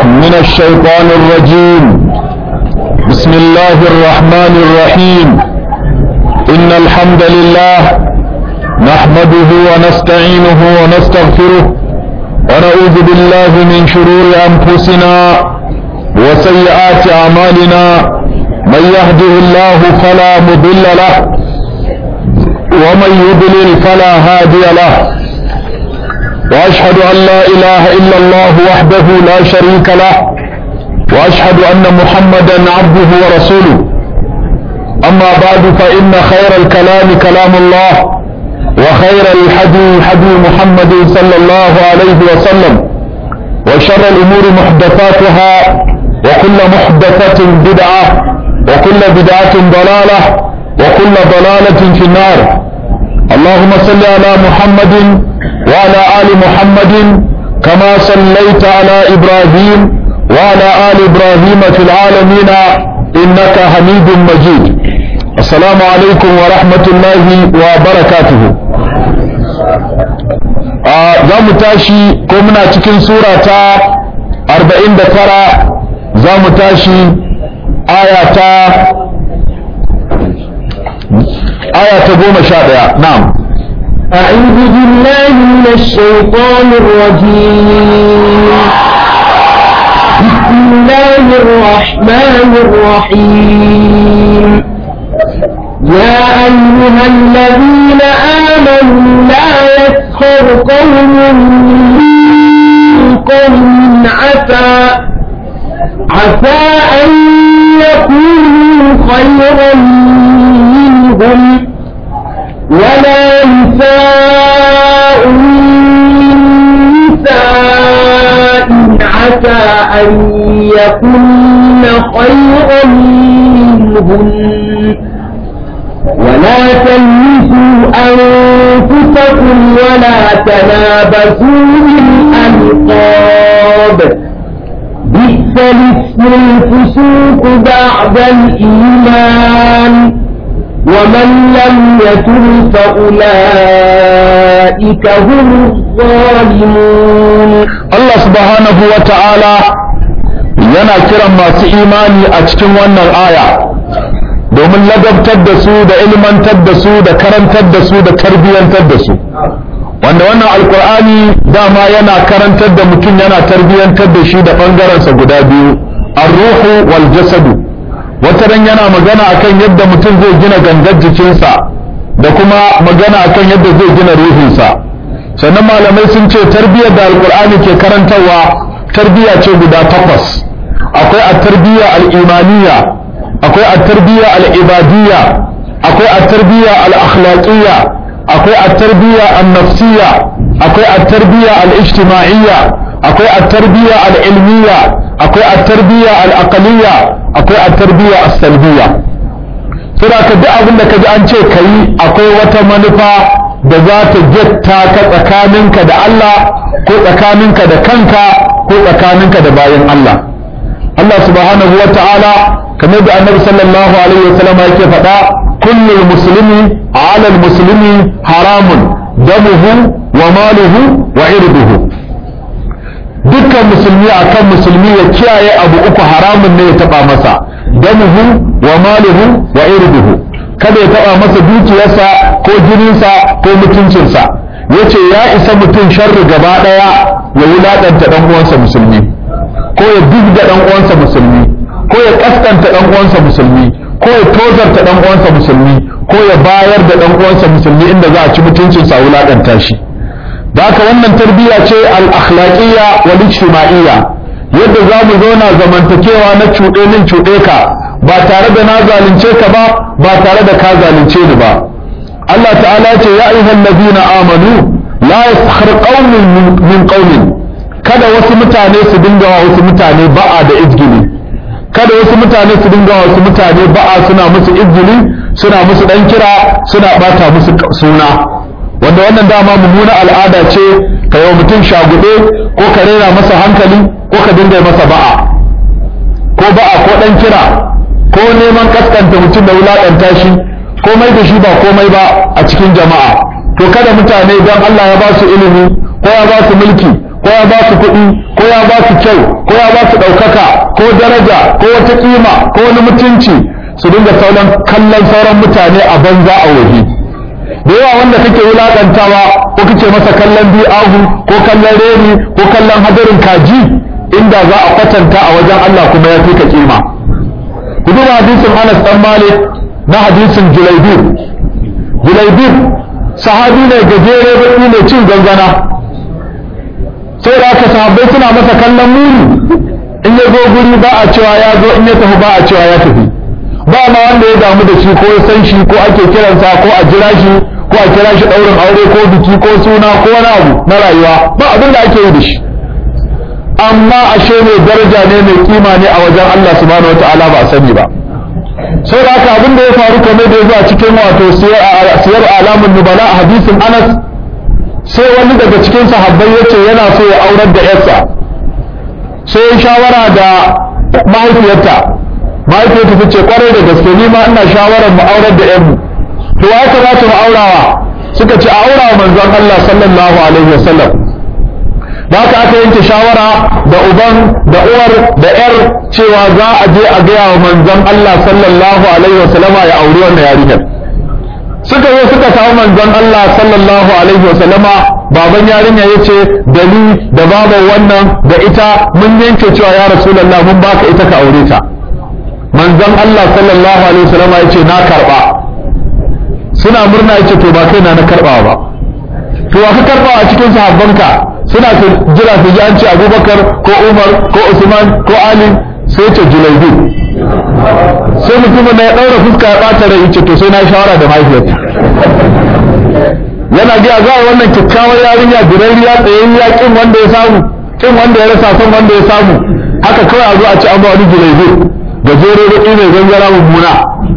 من الشيطان الرجيم بسم الله الرحمن الرحيم إن الحمد لله نحمده ونستعينه ونستغفره ونعوذ بالله من شرور أنفسنا وسيئات أعمالنا من يهده الله فلا مضل له ومن يضلل فلا هادي له واشهد ان لا اله الا الله وحده لا شريك له واشهد ان محمدا عبده ورسوله اما بعد فان خير الكلام كلام الله وخير الحدي حدي محمد صلى الله عليه وسلم وشر الامور محدثاتها وكل محدثه بدعه وكل بدعه ضلاله وكل ضلاله في النار اللهم صل على محمد وعلى آل محمد كما صليت على إبراهيم وعلى آل إبراهيم في العالمين إنك حميد مجيد السلام عليكم ورحمة الله وبركاته za mu tashi ko muna cikin sura ta 49 za mu tashi aya ta aya ta goma sha ɗaya na'am أعوذ بالله من الشيطان الرجيم بسم الله الرحمن الرحيم يا أيها الذين آمنوا لا يسخر قوم من قوم عسى عسى أن يكونوا خيرا منهم ولا نساء من نساء عسى أن يكن خيرا منهن ولا تلمسوا أنفسكم ولا تنابسوا بالألقاب بئس الاسم الفسوق بعد الإيمان ومن لم يتب فأولئك هم الظالمون Allah subhanahu wa ta'ala yana kiran masu imani a cikin wannan aya domin ladabtar da su da ilmantar da su da karantar da su da tarbiyyantar da su wanda wannan alkur'ani dama yana karantar da mutum yana tarbiyyantar da shi da ɓangarensa guda biyu ar-ruhu wal jasadu wata ran yana magana akan yadda mutum zai gina gangar jikinsa da kuma magana akan yadda zai gina ruhinsa sannan malamai sun ce tarbiyyar da alkur'ani ke karantarwa tarbiyya ce guda takwas akwai a tarbiyya al'imaniya akwai a tarbiyya al'ibadiyya akwai a tarbiyya al'akhlaqiyya akwai a tarbiyya al-nafsiyya akwai a tarbiyya al-ijtima'iyya akwai a tarbiyya al-ilmiyya akwai a tarbiyya al-aqliyya akwai a tarbiyya as-salbiyya saboda ka duk abin da ka ji an ce kai akwai wata manufa da za ta getta ka tsakaninka da Allah ko tsakaninka da kanka ko tsakaninka da bayan Allah Allah subhanahu wa ta'ala kamar da annabi sallallahu alaihi wa sallam yake faɗa kullu muslimi ala muslimi haramun damuhu wa maluhu wa irduhu dukkan musulmi akan musulmi ya kiyaye abu uku haramun ne ya taba masa damuhu wa maluhu wa irduhu kada ya taba masa dukiyarsa ko jininsa ko mutuncinsa yace ya isa mutum sharri gaba daya ya wulaƙanta dan uwansa musulmi ko ya dubga dan uwansa musulmi ko ya kaskanta dan uwansa musulmi ko ya tozarta dan uwansa musulmi ko ya bayar da dan uwansa musulmi inda za a ci mutuncinsa a wulaƙanta shi da haka wannan tarbiyya ce al-akhlaqiyya wal ijtima'iyya yadda za mu zauna zamantakewa na cuɗe min cuɗe ka ba tare da na zalunce ka ba ba tare da ka zalunce ni ba Allah ta'ala ce ya ayyuhal ladina amanu la yaskhar qaumin min qaumin kada wasu mutane su dinga wa wasu mutane ba'a da izgili kada wasu mutane su dinga wa wasu mutane ba'a suna musu izgili suna musu dan kira suna bata musu suna wanda wannan dama mummuna al'ada ce ka yi mutum shagude ko ka rera masa hankali ko ka dinga masa ba'a ko ba'a ko dan kira ko neman kaskanta mutum da wulaƙanta shi komai da shi ba komai ba a cikin jama'a to kada mutane don Allah ya ba su ilimi ko ya ba su mulki ko ko ya ba su kuɗi ko ya ba su kyau ko ya ba su ɗaukaka ko daraja ko wata ƙima ko wani mutunci su dinga sauran kallon sauran mutane a banza a waje da yawa wanda kake wulaƙantawa ko kake masa kallon bi'ahu ko kallon reni ko kallon hadarin kaji inda za a kwatanta a wajen Allah kuma ya fi ka kima ku duba hadisin Anas dan Malik na hadisin Julaibir Julaibir sahabi ne gajere baki ne cin gangana sai da aka sahabbai suna masa kallon muni in ya zo guri ba a cewa ya zo in ya tafi ba a cewa ya tafi ba ma wanda ya damu da shi ko ya san shi ko ake kiransa ko a jira shi ko a kira shi ɗaurin aure ko biki ko suna ko wani abu na rayuwa ba abin da ake yi da shi amma ashe mai daraja ne mai kima ne a wajen Allah subhanahu wataala ba a sani ba sai da haka abin da ya faru kamar da ya zo a cikin wato siyar alamun nubala a hadisin Anas sai wani daga cikin sahabbai ya ce yana so ya aurar da yarsa sai ya shawara da mahaifiyarta mahaifiyarta ta ce kwarai da gaske ni ma ina shawarar mu aurar da yarmu to ya kamata mu aurawa suka ce a aurawa manzon Allah sallallahu alaihi wasallam da haka aka yanke shawara da uban da uwar da yar cewa za a je a gaya wa manzon Allah sallallahu alaihi wasallama ya auri wannan yarinyar suka zo suka samu manzon Allah sallallahu alaihi wasallama baban yarinya ya ce da ni da baban wannan da ita mun yanke cewa ya rasulullah mun baka ita ka aure ta manzon Allah sallallahu alaihi wasallama ya ce na karba suna murna ya ce to ba kai na na karba ba to wa ka karba a cikin sahabbanka suna jira su ji an ce abubakar ko umar ko usman ko ali sai ce julaidu sai mutumin na ya ɗaura fuska ya ɓata rai ce to sai na shawara da mahaifiyarta yana gaya za a wannan kyakkyawar yarinya birariya tsayayya kin wanda ya samu kin wanda ya rasa son wanda ya samu haka kawai a zo a ci an ba wani julaidu gajere da mai gangara mummuna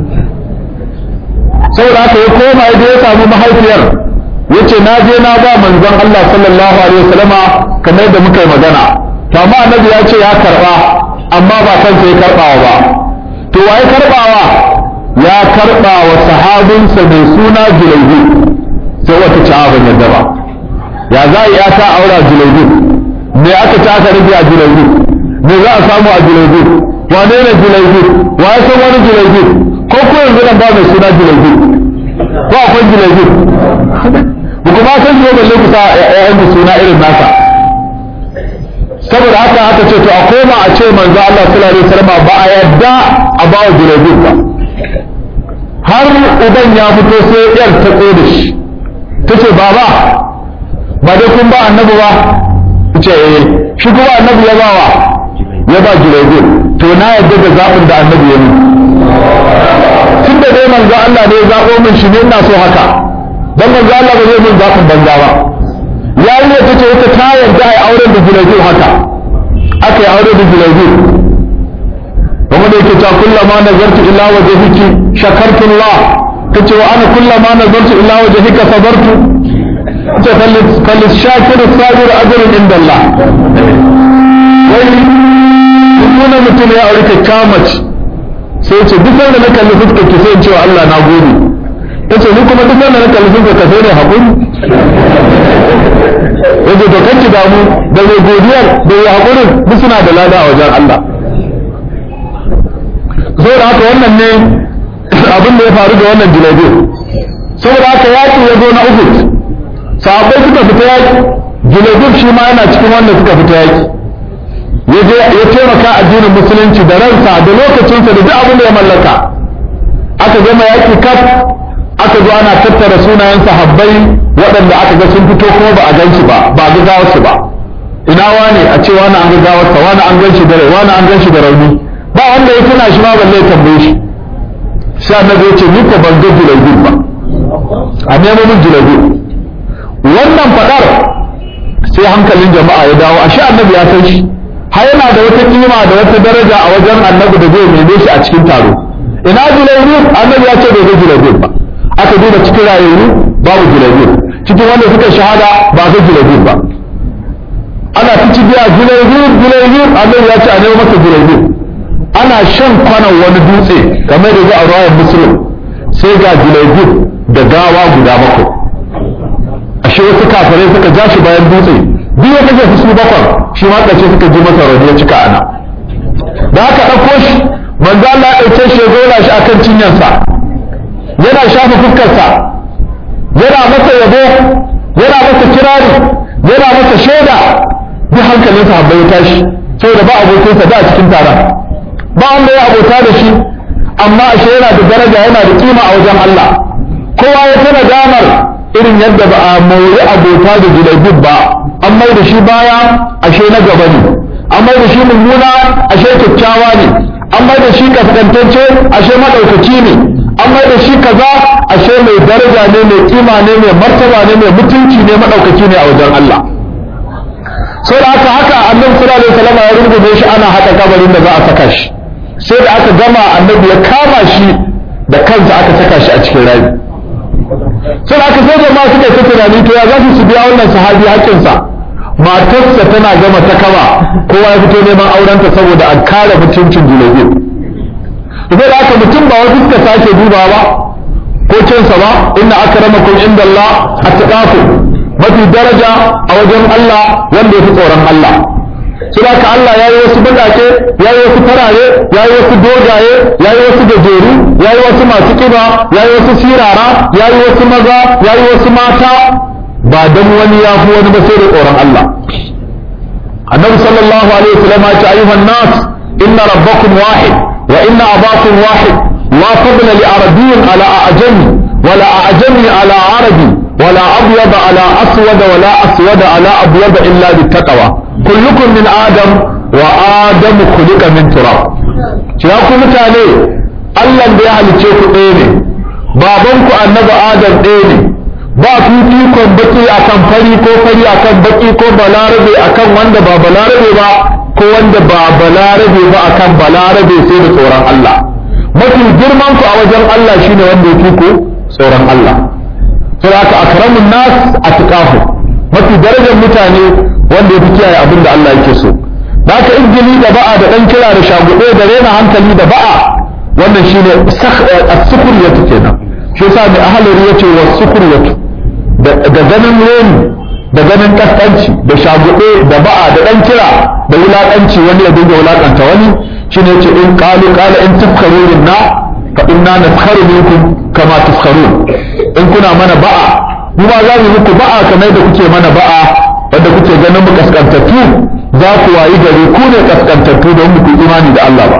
saboda haka ya koma ya ya samu mahaifiyar yace na je na ba manzon Allah sallallahu alaihi wasallama kamar da muka yi magana to amma annabi ya ce ya karba amma ba kansa ya karbawa ba to waye karbawa ya karba wa sahabinsa mai suna Julaybi sai wata ci ban yadda ba ya za ya ta aura Julaybi me aka ta aka rage a Julaybi me za a samu a Julaybi wane ne Julaybi waye san wani Julaybi ko ko yanzu nan ba mai suna Julaybi ko akwai Julaybi ba kuma san shi balle ku sa ƴaƴan da suna irin nasa saboda haka aka ce to a koma a ce manzo Allah sallallahu alaihi wasallam ba a yadda a ba wa jirabi ba har uban ya fito sai yar ta da shi ta ce baba ba dai kun ba annabi ba ce eh shi kuma annabi ya bawa ya ba jirabi to na yadda da zaɓin da annabi ya yi tun da dai manzo Allah ne ya zaɓo min shi ne ina so haka dan manzo Allah ba zai min zafin banza ba yarinya ta ce ita ta yarda ai auren da Julaibi haka aka yi aure da Julaibi kuma da yake ta kullama nazartu illa wajhiki shakartu Allah tace wa ana kullama nazartu illa wajhika sabartu ta kallis shakiru sabir ajrun inda Allah wai kuma mutum ya aure kyakkyawa mace sai ce duk wanda na kalli fuskar ki sai in ce wa Allah na gode yace ni kuma duk wanda na kalli sun ka sai ne hakuri yace to kanki damu da mai godiyar da ya hakurin duk suna da lada a wajen Allah saboda haka wannan ne abin da ya faru da wannan jilabi saboda haka yaki ya zo na Uhud sahabbai suka fita yaki jilabib shi ma yana cikin wanda suka fita yaki ya je ya taimaka addinin musulunci da ransa da lokacinsa da duk abin da ya mallaka aka gama yaki kaf aka zo ana tattara sunayen sahabbai waɗanda aka ga sun fito kuma ba a gan shi ba ba a ga gawarsu ba ina wani a ce wani an ga gawarsa wani an gan shi da rai wani an gan shi da rauni ba wanda ya tuna shi ma balle ya tambaye shi sai annabi ya ce ni ko ban ga julaibin ba a nemo min julaibin wannan fadar sai hankalin jama'a ya dawo ashe annabi ya san shi har yana da wata kima da wata daraja a wajen annabi da zai neme shi a cikin taro ina julaibin annabi ya ce bai ga julaibin ba aka duba cikin rayuwa babu julaibin cikin wanda suka shahada ba ga julaibin ba ana ta ci biya julaibin julaibin annabi ya ce a nemo masa julaibin ana shan kwanan wani dutse kamar da a ruwayar muslim sai ga julaibin da gawa guda bakwai ashe wasu kafirai suka ja shi bayan dutse biyu ya kashe su bakwai shi ma ƙarshe suka ji masa rauni ya cika ana da aka ɗauko shi manzo Allah ya ɗauke shi ya zauna shi akan cinyarsa yana shafa fuskarsa yana masa yabo yana masa kirari yana masa shaida duk hankalinsa habbai ya tashi saboda ba abokinsa da a cikin taron ba wanda ya abota da shi amma ashe yana da daraja yana da kima a wajen Allah kowa ya tana damar irin yadda ba a mori abota da julaibib ba an mai da shi baya ashe na gaba ne an mai da shi mummuna ashe kyakkyawa ne an mai da shi kaskantacce ashe madaukaki ne an mai da shi kaza ashe mai daraja ne mai kima ne mai martaba ne mai mutunci ne madaukaki ne a wajen Allah sai da haka haka annabi sallallahu alaihi wasallam ya rubuce shi ana haka kabarin da za a saka shi sai da aka gama annabi ya kama shi da kansa aka saka shi a cikin rayu sai da aka sai jama'a suka yi tunani to ya za su biya wannan sahabi haƙƙinsa matarsa tana gama ta kama kowa ya fito neman aurenta saboda a kare mutuncin julabi sai da aka mutum ba wasu suka sake duba ba ko cinsa ba inna akramakum inda Allah attaqakum mafi daraja a wajen Allah wanda ya fi tsoron Allah sai da Allah ya yi wasu baƙaƙe ya yi wasu farare ya yi wasu dogaye ya yi wasu gajeru ya yi wasu masu ƙiba ya yi wasu sirara ya yi wasu maza ya yi wasu mata ba don wani ya fi wani ba sai da tsoron Allah annabi sallallahu alaihi wasallam ya ce ayyuhan nas inna rabbakum wahid wa inna abakum wahid la fadla li arabiyyin ala a'jami wala a'jami ala arabi ولا أبيض على أسود ولا أسود على أبيض إلا بالتقوى كلكم من آدم وآدم خلق من تراب ya ku mutane Allah da ya halicce ku ɗaya ne babanku annabi Adam ɗaya ne ba fifikon baki akan fari ko fari akan baki ko balarabe akan wanda ba balarabe ba ko wanda ba balarabe ba akan balarabe sai da tsoron Allah mafi girman ku a wajen Allah shine wanda ya fi ku tsoron Allah sai aka akramun nas atqahu mafi darajar mutane wanda ya fi kiyaye abin da Allah yake so da aka injili da ba'a da dan kira da shagude da rena hankali da ba'a wannan shine as-sukriyatu kenan shi yasa mai ahalari yace wa sukriyatu da ganin reni da ganin kaskanci da shagude da ba'a da dan kira da wulakanci wani ya dinga wulakanta wani shine yace in qalu qala in tafkaru na fa inna naskharu minkum kama taskharun in kuna mana ba'a mu ma za mu muku ba'a kamar da kuke mana ba'a wanda kuke ganin mu kaskantattu za ku wayi gari ku ne kaskantattu don ku imani da Allah ba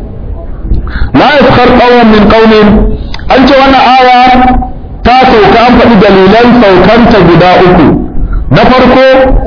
la yaskhar qawmun min qaumin an ce wannan aya ta sauka an faɗi dalilan saukanta guda uku na farko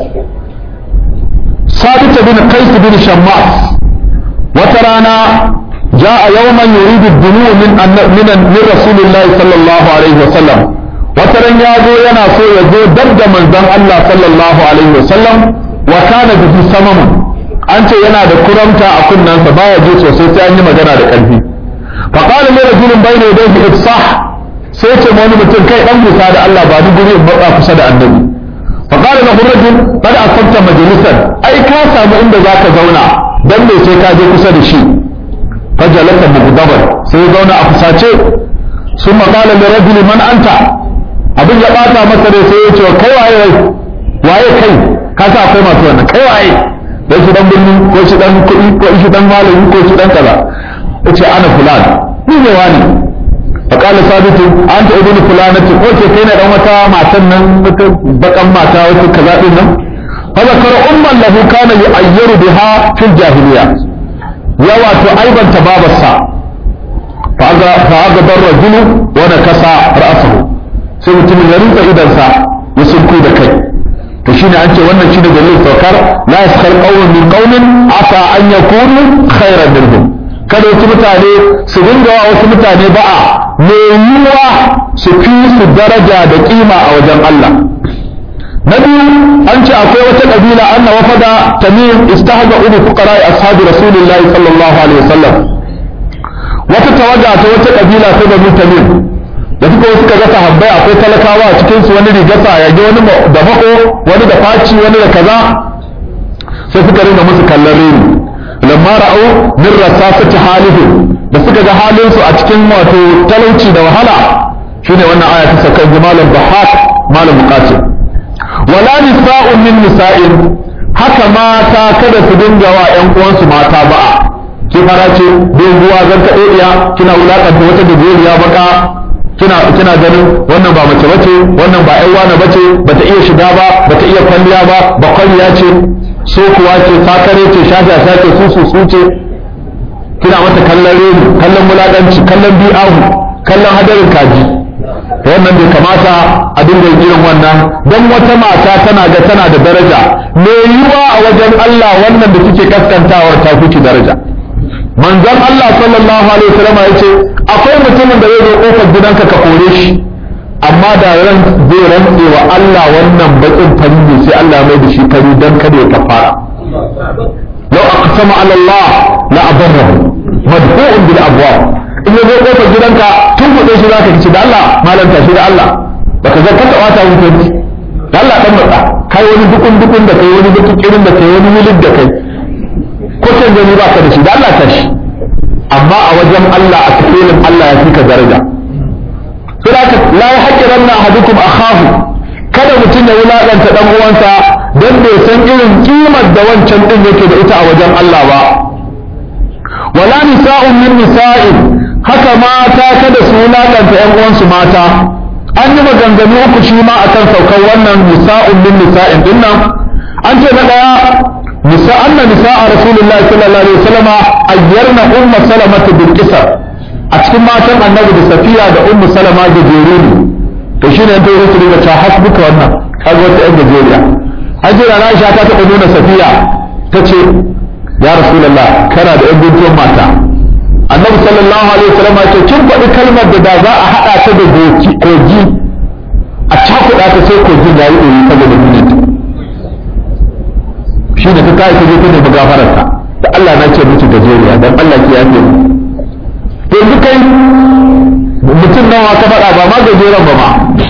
sabit bin qais bin shammas wata rana جاء يوما يريد الدنو من من من رسول الله صلى الله عليه وسلم وترن يازو ينا سو يزو دب من زن الله صلى الله عليه وسلم وكان به سمم أنت ينا da kuramta a kunnansa baya ji sosai sai an yi magana da ƙarfi فقال لي رجل بين يديه افصح sai ce wani mutum kai dan musa da Allah ba ni guri in matsa kusa da annabi فقال له الرجل قد أصبت مجلسا أي ka samu inda zaka zauna dan me sai ka je kusa da shi fajalata mugdaban sai zauna a fusace sun makala da rajuli man anta abin ya bata masa dai sai ya ce kai waye wai waye kai ka sa akwai masu wannan kai waye dai shi dan birni ko shi dan kuɗi ko shi dan malami ko shi dan kaza yace ana fulan ni ne wani فقال ثابت انت ابن فلانة اوكي كاين dan wata matan nan wata bakan mata wata kaza din nan فذكر أما له كان يعير بها في الجاهلية ya wato aibanta babarsa fa'aga bar rajulu wani kasa ra'asahu sai mutumin ya rinka idansa ya sunku da kai to shine an ce wannan shine dalilin saukar la yaskhar qawmun min qawmin asa an yakunu khairan minhum kada wasu mutane su dinga wa wasu mutane ba'a me yiwa su fi su daraja da kima a wajen Allah na biyu an ce akwai wata kabila anna wafada tamim istahza ubu fuqara ashabi rasulillahi sallallahu alaihi wasallam wata tawaga ta wata kabila ta banu tamim da suka suka ga sahabbai akwai talakawa a cikin su wani rigasa ya ga wani da mako wani da faci wani da kaza sai suka rinka musu kallon reni lamma ra'au min rasasati halihim da suka ga halin su a cikin wato talauci da wahala shine wannan aya ta saka malam bahak malam muqatil wala nisa'un min nisa'in haka mata kada su dinga wa ƴan uwansu mata ba'a ki fara ce doguwa zan ka iya kina wulakanta wata gajeriya baka kina kina ganin wannan ba mace bace wannan ba ƴan wani bace bata iya shiga ba bata iya kwalliya ba ba kwalliya ce so kuwa ce sakare ce shafi a sake su su su ce kina mata kallon reni kallon mulakanci kallon bi'ahu kallon hadarin kaji wannan bai kamata a dinga irin wannan don wata mata tana ga tana da daraja me yiwa a wajen Allah wannan da kike kaskantawar ta kuki daraja manzon Allah sallallahu alaihi wasallam ya ce akwai mutumin da zai zo kofar gidanka ka kore shi amma da ran zai rantse wa Allah wannan bakin fari ne sai Allah mai da shi fari dan kada ya kafara law aqsama ala Allah la abarrahu madfu'un bil abwab in ya zo kofar gidanka tun kuɗe shi zaka kici da Allah malam tashi da Allah baka ga ka taɓa ta mutunci da Allah dan matsa kai wani dukun dukun da kai wani dukun irin da kai wani wilid da kai ko can gani baka da shi da Allah tashi amma a wajen Allah a cikin Allah ya fika daraja sai la yahqiranna ahadukum akhahu kada mutum ya wulaƙanta dan uwansa dan bai san irin kimar da wancan din yake da ita a wajen Allah ba wala nisa'un min nisa'in haka mata kada su wulaƙanta ƴan uwansu mata an yi maganganu uku shi ma akan saukar wannan nisa'un min nisa'in din nan an ce na daya nisa anna nisa'a rasulullahi sallallahu alaihi wasallam ayyarna umma salamatu bil qisar a cikin matan annabi da safiya da ummu salama da jeruni to shine ta yi su ta hasbuka wannan kaga wata yan gajeriya hajjira na aisha ta taɓa nuna safiya ta ce ya rasulullah kana da yan guntuwan mata annabi sallallahu alaihi wasallam ya ce kin faɗi kalmar da da za a haɗa ta da kogi a cakuɗa ta sai kogin ya yi ɗori saboda mijinta shi da ta kai ta je ta nemi gafararta da Allah na ce miki gajeriya dan Allah ke yafe mu to yanzu kai mutum nawa ka faɗa ba ma gajeren ba ma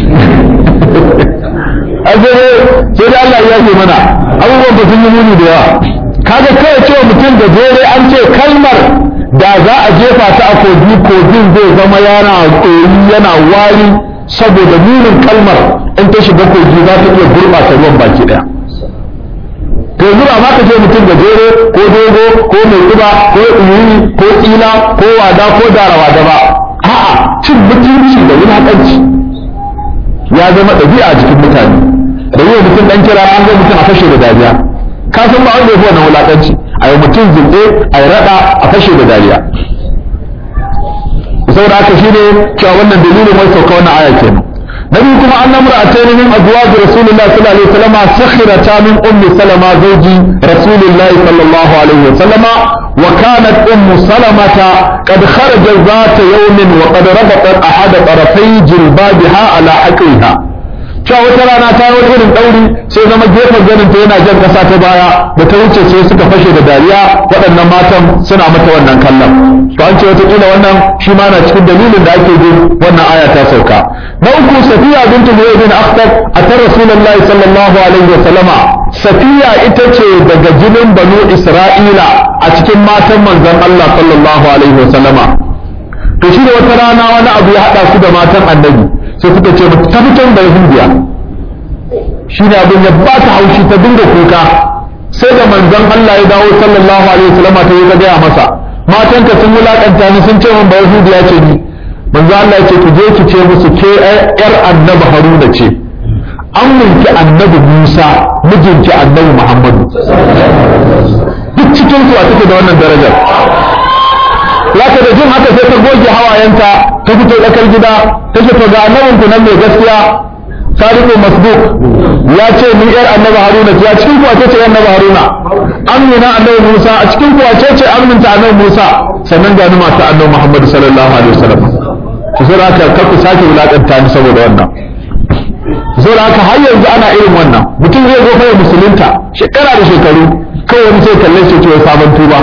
ajere sai da Allah ya yafe mana abubuwan ba sun yi muni da yawa kaga kai cewa mutum gajere an ce kalmar da za a jefa ta a kogi kogin zai zama yana koyi yana wari saboda munin kalmar in ta shiga kogi za ta iya gurɓata ruwan baki ɗaya to yanzu ba ma ka ce mutum gajere ko dogo ko mai ƙiba ko ɗuri ko tsila ko wada ko darawa da ba a'a cin mutunci da wulaƙanci ya zama ɗabi'a a jikin mutane da yi mutum ɗan kira an ga mutum a fashe da dariya ka san ba wanda ya fi wannan wulaƙanci a yi mutum zunɗe a yi raɗa a fashe da dariya saboda haka shi ne cewa wannan dalilin wai sauka wannan aya kenan na biyu kuma an namura a tayi min azwaji rasulullah sallallahu alaihi wasallam sakhirata min ummi salama zawji rasulullah sallallahu alaihi wasallam wa kanat ummu salamata qad kharajat zata yawmin wa qad rabatat ahada tarafai jilbabiha ala haqiha cewa wata rana ta yi wani irin ɗauri sai zama gefen ganin ta yana jan ƙasa ta baya da ta wuce sai suka fashe da dariya waɗannan matan suna mata wannan kallon to an ce wataƙila wannan shi ma na cikin dalilin da ake jin wannan aya ta sauka na uku safiya bintu huwa bin akhtab a ta rasulullahi sallallahu alaihi wa sallama safiya ita ce daga jinin banu isra'ila a cikin matan manzon Allah sallallahu alaihi wa sallama to shi da wata rana wani abu ya haɗa su da matan annabi sai suka ce ta fitar da yahudiya shi ne abin ya ba ta haushi ta dinga kuka sai da manzon Allah ya dawo sallallahu alaihi wasallam ta yi gaya masa matan ka sun wulakanta ni sun ce min ba yahudiya ce ni manzon Allah ya ce ki je ki ce musu ke yar annabi Haruna ce an minki annabi Musa mijinki annabi Muhammadu duk cikin su a take da wannan darajar Laka da jin haka sai ta goge hawayenta ta fito tsakar gida ta ce to ga annabin ku nan mai gaskiya sadiqu masduq ya ce ni yar annabi haruna ce a cikin ku wace ce annabi haruna amina annabi musa a cikin ku wace ce aminta annabi musa sannan ga numa ta annabi muhammad sallallahu alaihi wasallam to sai haka kar ku sake wulakanta ni saboda wannan sai haka har yanzu ana irin wannan mutum zai zo kai musulunta shekara da shekaru kawai wani sai kalle shi ce sabon tuba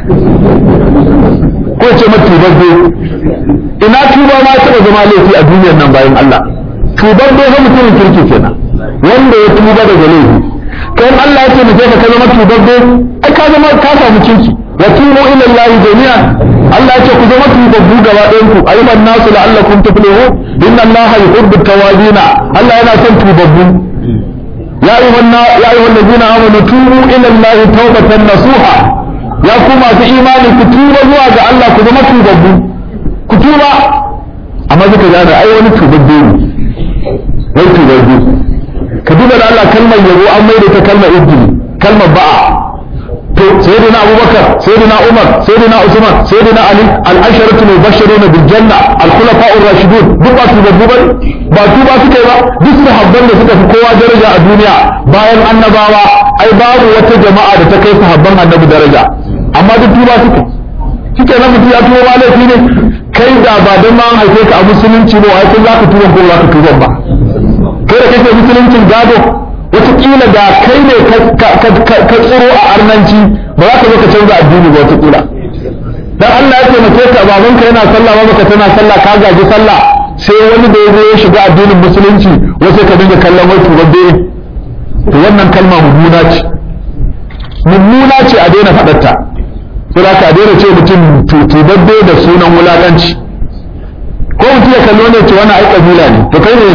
ko ce ma tubabbe ina tuba ma taɓa zama laifi a duniyar nan bayan Allah tubabbe fa mutumin kirki kenan wanda ya tuba daga laifi kai Allah ya ce mutum ka zama tubabbe ai ka zama ka samu kirki wa tubu ila Allah jami'an Allah ya ce ku zama tubabbu gaba ɗayan ku ayyuhan nasu la'allakum tuflihun inna Allah yuhibbu tawabina Allah yana son tubabbu ya ayyuhan ladina amanu tubu ila Allah tawbatan nasuha ya ku masu imani ku tuba zuwa ga Allah ku zama tubabbu ku tuba amma suka gane ai wani tubabbe ne wai tubabbe ka duba da Allah kalmar yabo an maida ta kalmar ibni kalmar ba'a to sayyidina abubakar sayyidina umar sayyidina usman sayyidina ali al-asharatu mubashshirun bil janna al-khulafa'ur rashidun duk ba su babbu ba ba su ba suka yi ba duk sahabban da suka fi kowa daraja a duniya bayan annabawa ai babu wata jama'a da ta kai sahabban annabi daraja amma duk tuba suka shike nan mutum ya tuba ba laifi ne kai da ba don ma an haife ka a musulunci ba wai za ka tuba ko za ka tuba ba kai da kake musuluncin gado wataƙila da kai ne ka tsiro a arnanci ba za ka zo ka canza addini ba wataƙila dan Allah ya taimake ka babanka yana sallah babanka tana sallah ka gaji sallah sai wani da ya zo ya shiga addinin musulunci wasu ka dinga kallon wai tubabbe to wannan kalma mummuna ce mummuna ce a daina faɗarta sai ka daina ce mutum tubabbe da sunan wulaƙanci ko mutum ya kallo ne ce wani ai kabila ne to kai ne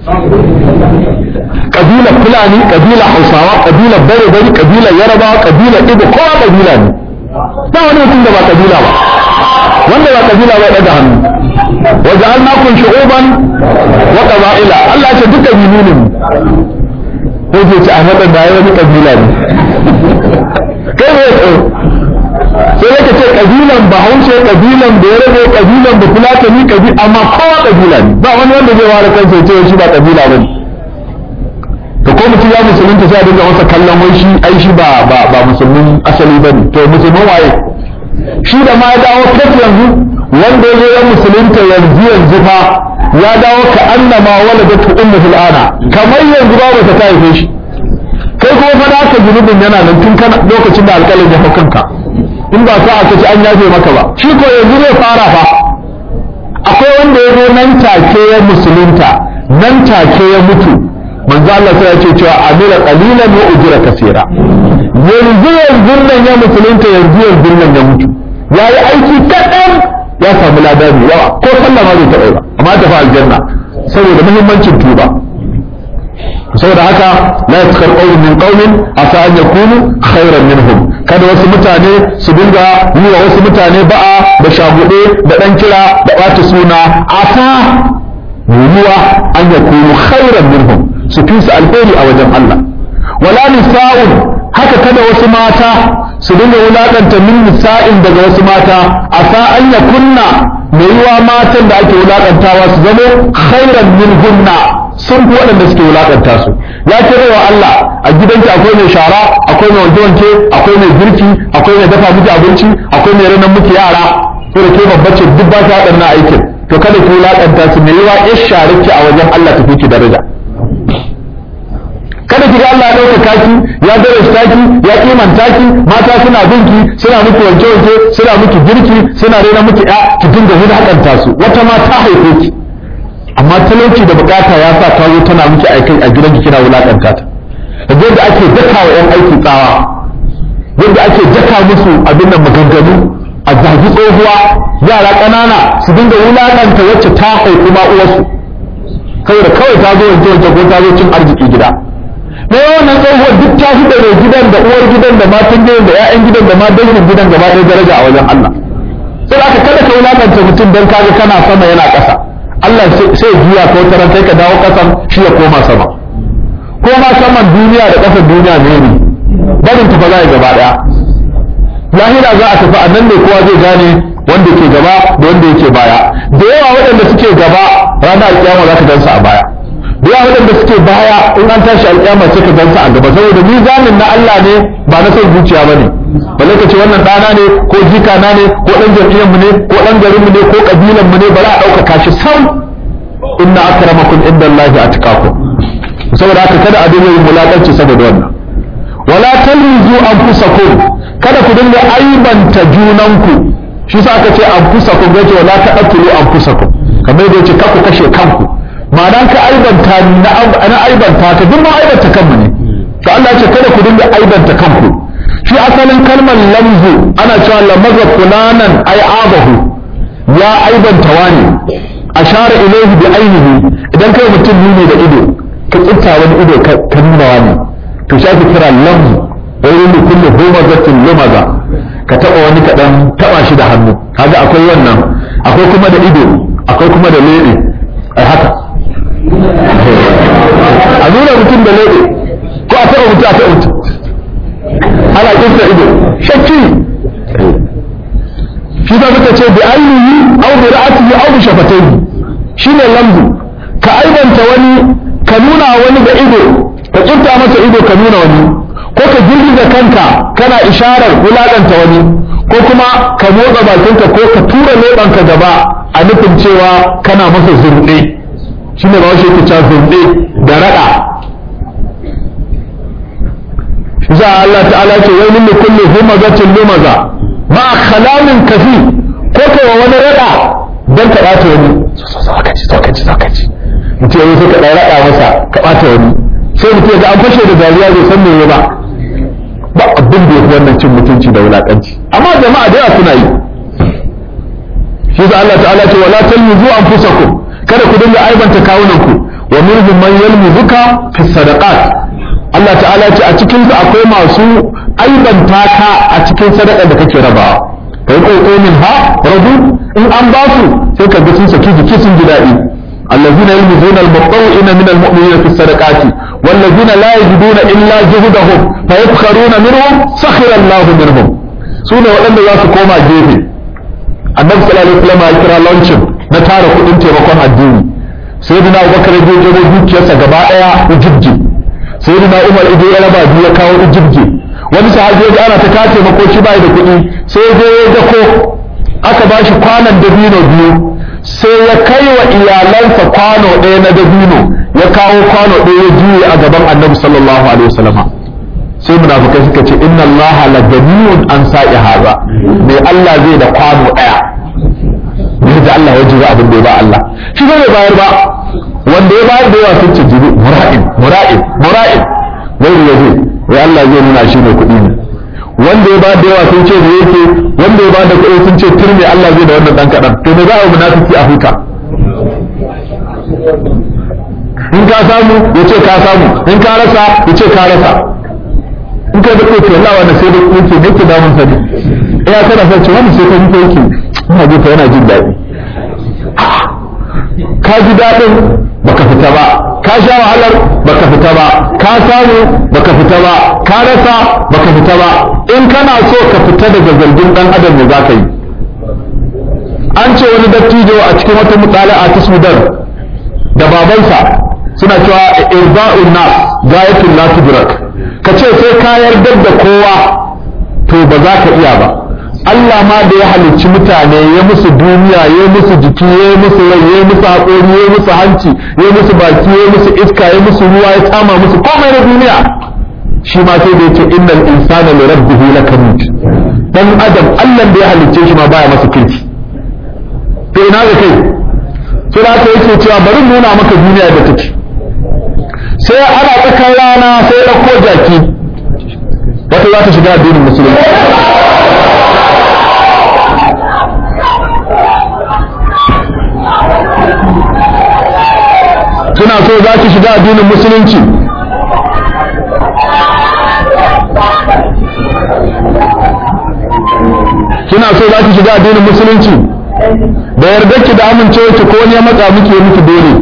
kabilar fulani kabilar hausawa kabilar bare bari kabilar yarabawa kabilar ibo kowa kabila ne ba wani mutum da ba kabila ba wanda ba kabila ba daga hannu wa ja'alnakum shu'uban wa qaba'ila Allah ya ce duka kabilu ne ko ce ci a hada da wani kabila ne kai ne sai yake ce kabilan bahaushe kabilan da yarabe kabilan da fulatani kabi amma kowa kabila ne ba wani wanda zai ware kansa ya ce shi ba kabila bane to ko mutum ya musulunta sai a dinga masa kallon wai shi ai shi ba ba ba musulmin asali bane to musulmin waye shi da ma ya dawo kai yanzu wanda ya zo ya musulunta yanzu yanzu fa ya dawo ka annama waladatu ummuhu al'ana kamar yanzu ba ta ta haife shi kai kuma fa da ka zunubin yana nan tun kana lokacin da alƙalin ya hau kanka in ba sa aka ci an yafe maka ba shi ko yanzu zai fara fa akwai wanda ya zo nan take ya musulunta nan take ya mutu manzo Allah sai ya ce cewa amira qalilan wa ujra kaseera yanzu yanzu nan ya musulunta yanzu yanzu nan ya mutu yayi aiki kadan ya samu lada mai yawa ko sallah ma bai taɓa ba amma ta fa aljanna saboda muhimmancin tuba saboda haka la yaskar qawlun min qawmin asa an yakunu khairan minhum kada wasu mutane su dinga yi wa wasu mutane ba'a da shagude da dan kira da bata suna asa yiwuwa an yakunu khairan minhum su fi su alheri a wajen Allah wala nisa'un haka kada wasu mata su dinga wulakanta min nisa'in daga wasu mata asa an yakunna mai yiwa matan da ake wulakantawa su zamo khairan minhunna sun fi waɗanda suke wulaƙanta su ya kira wa Allah a gidanki akwai mai shara akwai mai wanke-wanke akwai mai girki akwai mai dafa miki abinci akwai mai ranar miki yara ko da ke babba ce duk ba ta waɗannan aikin to kada ki wulaƙanta su mai yiwa ya share ki a wajen Allah tafi ki daraja kada ki ga Allah ya ɗaukaka ki ya darasta ki ya kimanta ki mata suna binki suna miki wanke-wanke suna miki girki suna rena miki ya ki dinga wulaƙanta su wata ma ta haife ki amma talauci da bukata ya sa ta zo tana miki aikai a gidan kina wulakanta ta da yadda ake daka wa yan aiki tsawa yadda ake daka musu abin nan maganganu a zagi tsohuwa yara ƙanana su dinga wulakanta wacce ta haifi ma uwarsu saboda kawai ta zo wanke wanke ko ta zo cin arziki gida me wannan tsohuwar duk ta fi da mai gidan da uwar gidan da matan gidan da 'ya'yan gidan da ma dangin gidan gaba ɗaya daraja a wajen Allah sai aka kada ka wulakanta mutum don kaga kana sama yana ƙasa Allah sai juya ko taran sai ka dawo kasan shi ya koma sama ko ma saman duniya da kasar duniya ne ne barin tafa za a gaba daya lahira za a tafi a nan ne kowa zai gane wanda ke gaba da wanda yake baya da yawa waɗanda suke gaba ranar alƙiyama za ka gansu a baya da yawa waɗanda suke baya in an tashi alƙiyama sai ka gansu a gaba saboda mizanin na Allah ne ba na son zuciya ba ne balle ka ce wannan ɗana ne ko jikana ne ko ɗan jam'iyyarmu ne ko ɗan garinmu ne ko ƙabilanmu ne ba za a ɗaukaka shi sam inna akramakum inda Allah atqakum saboda haka kada a dinga yin mulakanci saboda wannan wala talmizu anfusakum kada ku dinga aibanta junanku shi sa aka ce anfusakum gace wala taqtulu anfusakum kamar yadda yace ku kashe kanku ma'ana ka aibanta na aibanta ka duk ma aibanta kanmu ne to Allah ya ce kada ku dinga aibanta kanku shi asalin kalmar lamzu ana cewa lamaza fulanan ai abahu ya aibanta wani ashara ilaihi bi ainihi idan kai mutum nuni da ido ka kinta wani ido ka nuna wani to shi ake kira lamzu wani ne kullu humazatin lumaza ka taba wani kaɗan taba shi da hannu kaga akwai wannan akwai kuma da ido akwai kuma da lebe ai haka a nuna mutum da lebe ko a taba mutum a taba mutum ana kinta ido shakki shi za muka ce bi ainihi au bi ra'atihi au bi shafatayhi shine lamzu ka aibanta wani ka nuna wani da ido ka kinta masa ido ka nuna wani ko ka girgiza kanka kana isharar wulaƙanta wani ko kuma ka motsa bakinka ko ka tura leɓanka gaba a nufin cewa kana masa zurɗe shi ne ba shi yake cewa zurɗe da raɗa shi za Allah ta'ala ce wai min kulli humazatin lumaza ma khalamin kafi ko ka wa wani raɗa dan ka ɓata wani sokaci sokaci sokaci mutum ya sai ka ɗan raɗa masa ka ɓata wani sai mutum ga an fashe da dariya bai san me ba ba abin da yafi wannan cin mutunci da wulakanci amma jama'a da yawa suna yi shi sa Allah ta'ala ce wala talmizu anfusakum kada ku dinga aibanta kawunanku wa minhum man yalmizuka fi sadaqat Allah ta'ala ce a cikin su akwai masu aibanta ka a cikin sadaqar da kake rabawa kai ko min ha radu in an ba su sai ka ga sun saki jiki sun ji daɗi الذين يلمزون المطوئين من المؤمنين في الصدقات والذين لا يجدون إلا جهدهم فيسخرون منهم سخر الله منهم سنة وأن لا تقوم جيفي النبي صلى الله عليه وسلم يكرا لونشن نتارا كدين تيمكون الدين سيدنا أبو بكر يجي جبو دوكيسا غباء وجبجي سيدنا عمر يجي يلبا بيا كاو وجبجي wani sahabi ya ana ta kace mako shi bai da kuɗi sai ya je ya dako aka bashi kwanan dabino biyu sai ya kai wa iyalansa kwano ɗaya na dabino ya kawo kwano ɗaya ya juye a gaban annabi sallallahu alaihi wasallam sai munafikai suka ce inna Allah la ganiyun an sa'i haza mai Allah zai da kwano ɗaya ne da Allah ya jira abin da ya ba Allah shi bai bayar ba wanda ya bayar da yawa sun ce jibi mura'in mura'in mura'in wai ya zai wai Allah zai nuna shi ne kuɗi ne wanda ya ba da yawa sun ce da yake wanda ya ba da kuɗi sun ce turme Allah zai da wannan dan kaɗan to me za a munafiki a huta in ka samu ya ce ka samu in ka rasa ya ce ka rasa in ka da kuɗi Allah wannan sai da kuɗi ne ke damun sa ne ya kana sa ce wannan sai ka yi yake ina ji yana jin daɗi ka ji daɗin baka fita ba ka sha wahalar baka fita ba ka samu baka fita ba ka rasa baka fita ba in kana so ka fita daga zargin dan adam ne zaka yi an ce wani dattijo a cikin wata mutala'a ta Sudan da babansa suna cewa irba'un nas gayatul la tudrak ka ce sai ka yarda da kowa to ba za ka iya ba Allah ma da ya halicci mutane ya musu duniya ya musu jiki ya musu rai ya musu haƙori ya musu hanci ya musu baki ya musu iska ya musu ruwa ya tsama musu komai na duniya shi ma sai da yake innal insana li rabbihi lakanut dan adam Allah da ya halicce shi ma baya masa kirki to ina ga kai sai da yake cewa bari nuna maka duniya da take sai ana tsakan rana sai ya ɗauko jaki wata za ta shiga addinin musulunci suna so za ki shiga addinin musulunci kina so za ki shiga addinin musulunci da yarda ki da amincewa ki ko ne matsa muke miki dole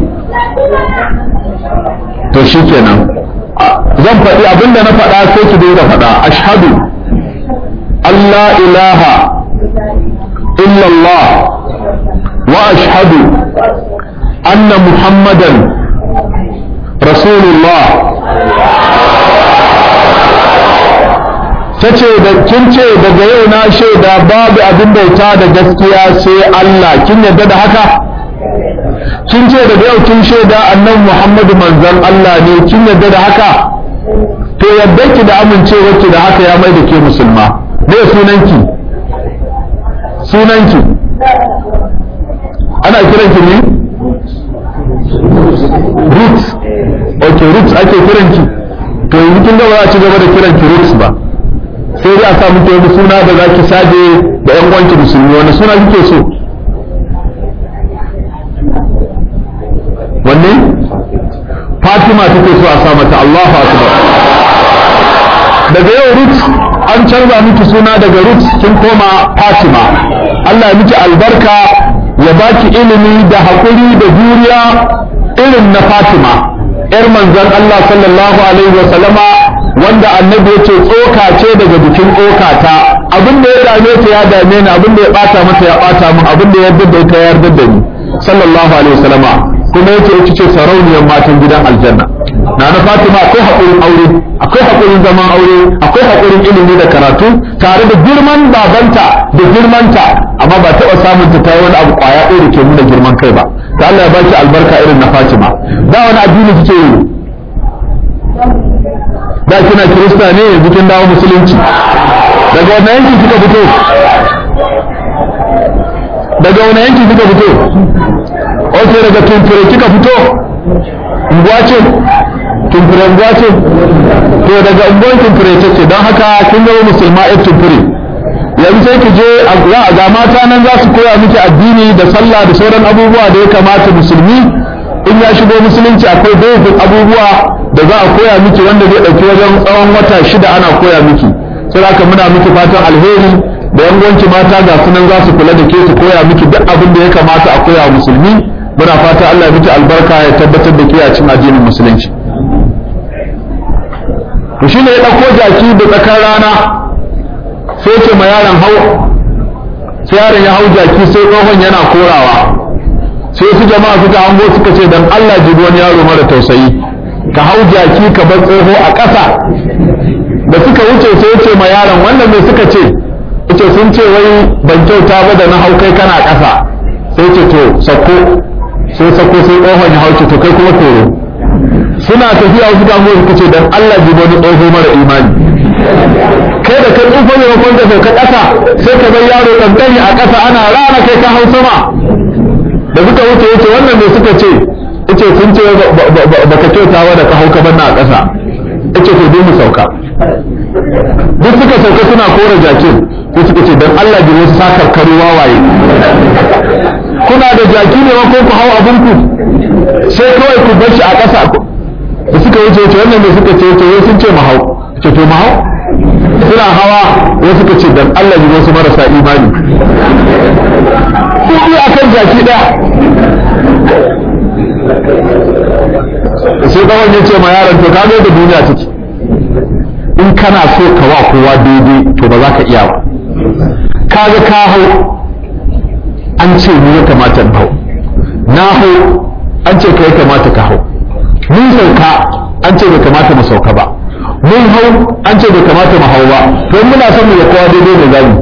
to shikenan zan faɗi abinda na faɗa sai ki dinga faɗa ashhadu Allah ilaha illallah wa ashhadu anna muhammadan rasulullah ta ce da kin ce daga yau na shaida babu abin bauta da gaskiya sai Allah kin yarda da haka kin ce daga yau kin shaida annan Muhammadu manzon Allah ne kin yarda da haka to yadda ki da amincewa ki da haka ya mai da ke musulma me sunanki sunanki ana kiranki ne roots ok roots ake kiranki to yanzu kin ga ba za a ci gaba da kiranki roots ba sai dai a sa muke wani suna da za ki saje da yan uwanki musulmi wani suna kike so wanne fatima take so a sa mata Allahu akbar daga yau rut an canza miki suna daga rut kin koma fatima Allah ya miki albarka ya baki ilimi da haƙuri da juriya irin na fatima yar manzon Allah sallallahu alaihi wa sallama wanda annabi yace tsoka ce daga jikin tsoka ta abin da ya dame ta ya dame ni abin da ya bata mata ya bata min abin da ya yarda da ita ya yarda da ni sallallahu alaihi wa sallama kuma yace ita ce sarauniyar matan gidan aljanna na na fatima akwai haƙurin aure akwai haƙurin zaman aure akwai haƙurin ilimi da karatu tare da girman babanta da girmanta amma ba taɓa samun ta ta yi wani abu ƙwaya ɗaya da ke nuna girman kai ba ta Allah ya baki albarka irin na fatima da wani addini kike yi da kina kirista ne yanzu kin dawo musulunci daga wannan yanki kika fito daga wani yanki kika fito ok daga tumfure kika fito unguwa ce tumfure unguwa ce to daga unguwar tumfure ta ce don haka kin zama musulma ya tumfure yanzu sai ki je a ga mata nan za su koya miki addini da sallah da sauran abubuwa da ya kamata musulmi in ya shigo musulunci akwai dogon abubuwa da za a koya miki wanda zai ɗauki wajen tsawon wata shida ana koya miki sai haka muna miki fatan alheri da yangonci mata ga sunan za su kula da ke su koya miki duk abin da ya kamata a koya musulmi muna fata Allah ya miki albarka ya tabbatar da ke a cikin addinin musulunci to shine ya dauko jaki da tsakar rana sai ce ma yaron hau sai yaron ya hau jaki sai tsohon yana korawa sai su jama'a suka hango suka ce dan Allah ji wani yaro mara tausayi ka hau jaki ka bar tsoho a ƙasa da suka wuce sai ce ma yaron wannan me suka ce ce sun ce wai ban kyauta ba da na hau kai kana ƙasa sai ce to sako sai sako sai tsohon ya hauce to kai kuma koro suna tafiya wasu damuwa suka ce dan Allah ji wani tsoho mara imani kai da kai tsufa ne makon da sauka ƙasa sai ka bar yaro kankani a ƙasa ana rana kai ka hau sama da suka wuce wuce wannan ne suka ce ce sun ce baka kyauta ba da ka hau ka banna a ƙasa ce to dai mu sauka duk suka sauka suna kora jakin ko suka ce dan Allah ji wasu sakar karo wawaye kuna da jaki ne ko ku hau abinku sai kawai ku bar shi a ƙasa da suka wuce wuce wannan da suka ce to wai sun ce mu hau ce to mu hau suna hawa wai suka ce dan Allah ji wasu marasa imani ku yi akan jaki ɗaya sai kawai ya ce ma yaron to ka da duniya take in kana so ka wa kowa daidai to ba za ka iya ba kaga ka hau an ce ni ya kamata in hau na hau an ce ka ya kamata ka hau mun sauka an ce bai kamata mu sauka ba mun hau an ce bai kamata mu hau ba don muna son mu ya kowa daidai ne zamu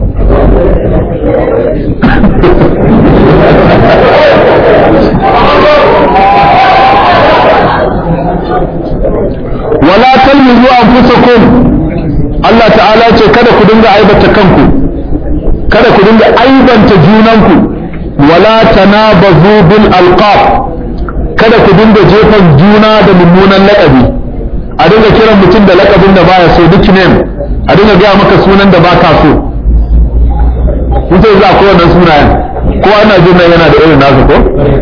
wala talmizu anfusakum Allah ta'ala ce kada ku dinga aibata kanku kada ku dinga aibanta junanku wala tanabazu bil alqab kada ku dinga jefan juna da mummunan laƙabi a dinga kiran mutum da laƙabin da baya so duk name a dinga gaya maka sunan da baka so mutum za ko wannan sunayen ko ana jin nan yana da irin nasa ko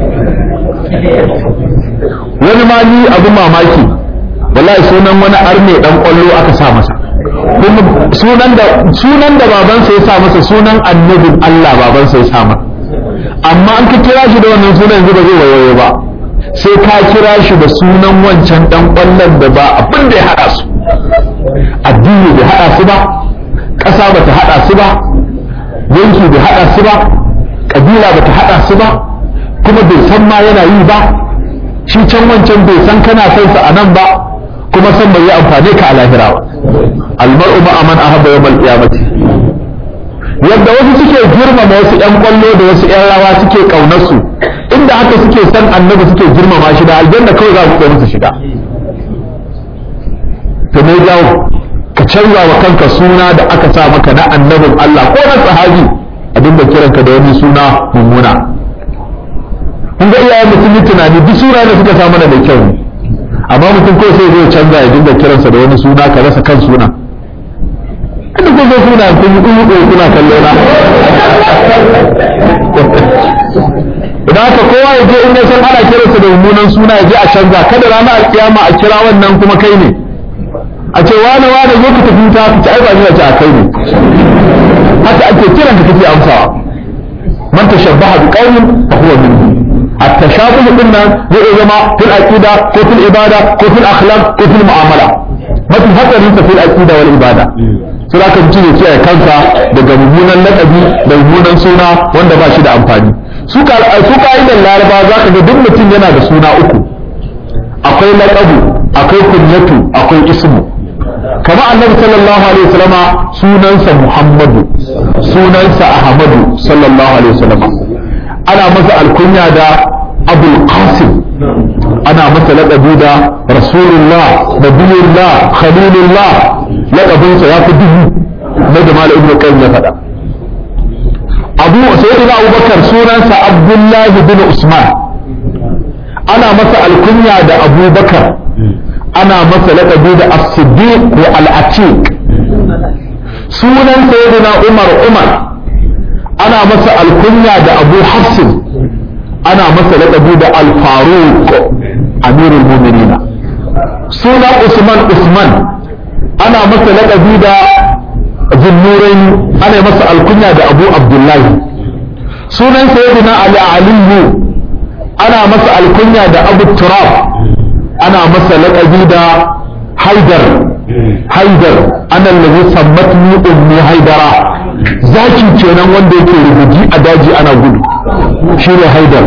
wani ma ni abin mamaki wallahi sunan wani arme dan kwallo aka sa masa kuma sunan da sunan da babansa ya sa masa sunan annabin Allah babansa ya sa masa amma an ka kira shi da wannan sunan yanzu ba zai wayoyo ba sai ka kira shi da sunan wancan dan kwallon da ba abin da ya hada su addini bai hada su ba ƙasa ba ta hada su ba yanki bai hada su ba kabila ba ta hada su ba kuma bai san ma yana yi ba shi can wancan bai san kana son sa a nan ba kuma san bai yi amfani ka a lahira ba almar'u ma aman ahabba yawmal qiyamati yadda wasu suke girmama wasu yan kwallo da wasu yan rawa suke kaunar su inda haka suke san annabi suke girmama shi da aljanna kawai za su musu shiga to me jawo ka canza wa kanka suna da aka sa maka na annabin Allah ko na sahabi a dinga kiranka da wani suna mummuna kun ga iyayen mutum yi tunani duk suna da suka sa mana da kyau ne amma mutum ko sai zai canza ya dinga kiransa da wani suna ka rasa kan suna inda kun zo suna kun yi ɗuɗu kuna kallo na da haka kowa ya je in ya san ana kiransa da mummunan suna ya je a canza kada ranar alkiyama a kira wannan kuma kai ne a ce wane wane zo ka tafi ta ka ci ai ba ni ce a kai ne haka ake kiran ka kake amsawa man tashabbaha bi qaumin fa huwa minhum at-tashabuh din nan zai zama fil aqida ko fil ibada ko fil akhlaq ko fil mu'amala mafi hatsarin sa fil aqida wal ibada sai aka mutum ya kiyaye kansa daga mummunan lakabi da mummunan suna wanda ba shi da amfani su ka su ka'idan laraba za ka ga duk mutum yana da suna uku akwai laqabu akwai kunyatu akwai ismu kama annabi sallallahu alaihi wasallama sunansa muhammadu sunansa ahmadu sallallahu alaihi wasallama ana masa alkunya da abul qasim ana masa laƙabi da rasulullah nabiyullah khalilullah laƙabinsa ya fi duhu na da malam ibnu qayyim ya faɗa abu sayyidina abubakar sunansa abdullahi bin usman ana masa alkunya da abubakar ana masa laƙabi da as-siddiq wa al-atiq sunan sayyidina umar umar ana masa alkunya da abu hafsin ana masa laƙabi da al-faruq amirul mu'minina sunan usman usman ana masa laƙabi da zinnurain ana masa alkunya da abu abdullahi sunan sayyidina ali aliyu ana masa alkunya da abu turab ana masa laƙabi da haidar haidar ana lalzi sammatni ummi haidara zaki kenan wanda yake rubuji a daji ana gudu shi ne haidar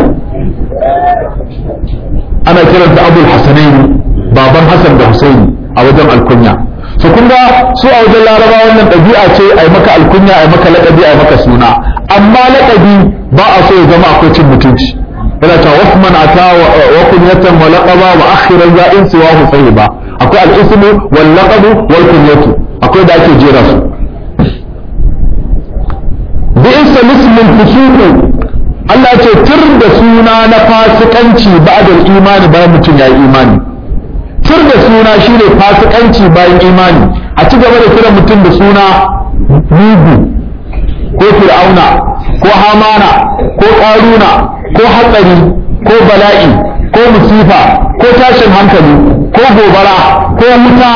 ana kiransa abul hasanaini baban hasan da husaini a wajen alkunya su kun ga su a wajen laraba wannan ɗabi'a ce a yi maka alkunya a yi maka laƙabi a yi maka suna amma laƙabi ba a so ya zama akwai cin mutunci yana cewa wasu man ata wa kunyatan wa laqaba wa akhiran za in siwa hu ba akwai al-ismu wal laqabu wal kunyatu akwai da ake jera su bi isa lismin fusuqu Allah ce tur da suna na fasikanci ba'da imani bayan mutum ya yi imani tur da suna shine fasikanci bayan imani a ci gaba da kiran mutum da suna mugu ko fir'auna ko hamana ko ƙaruna ko hatsari ko bala'i ko musifa ko tashin hankali ko gobara ko wuta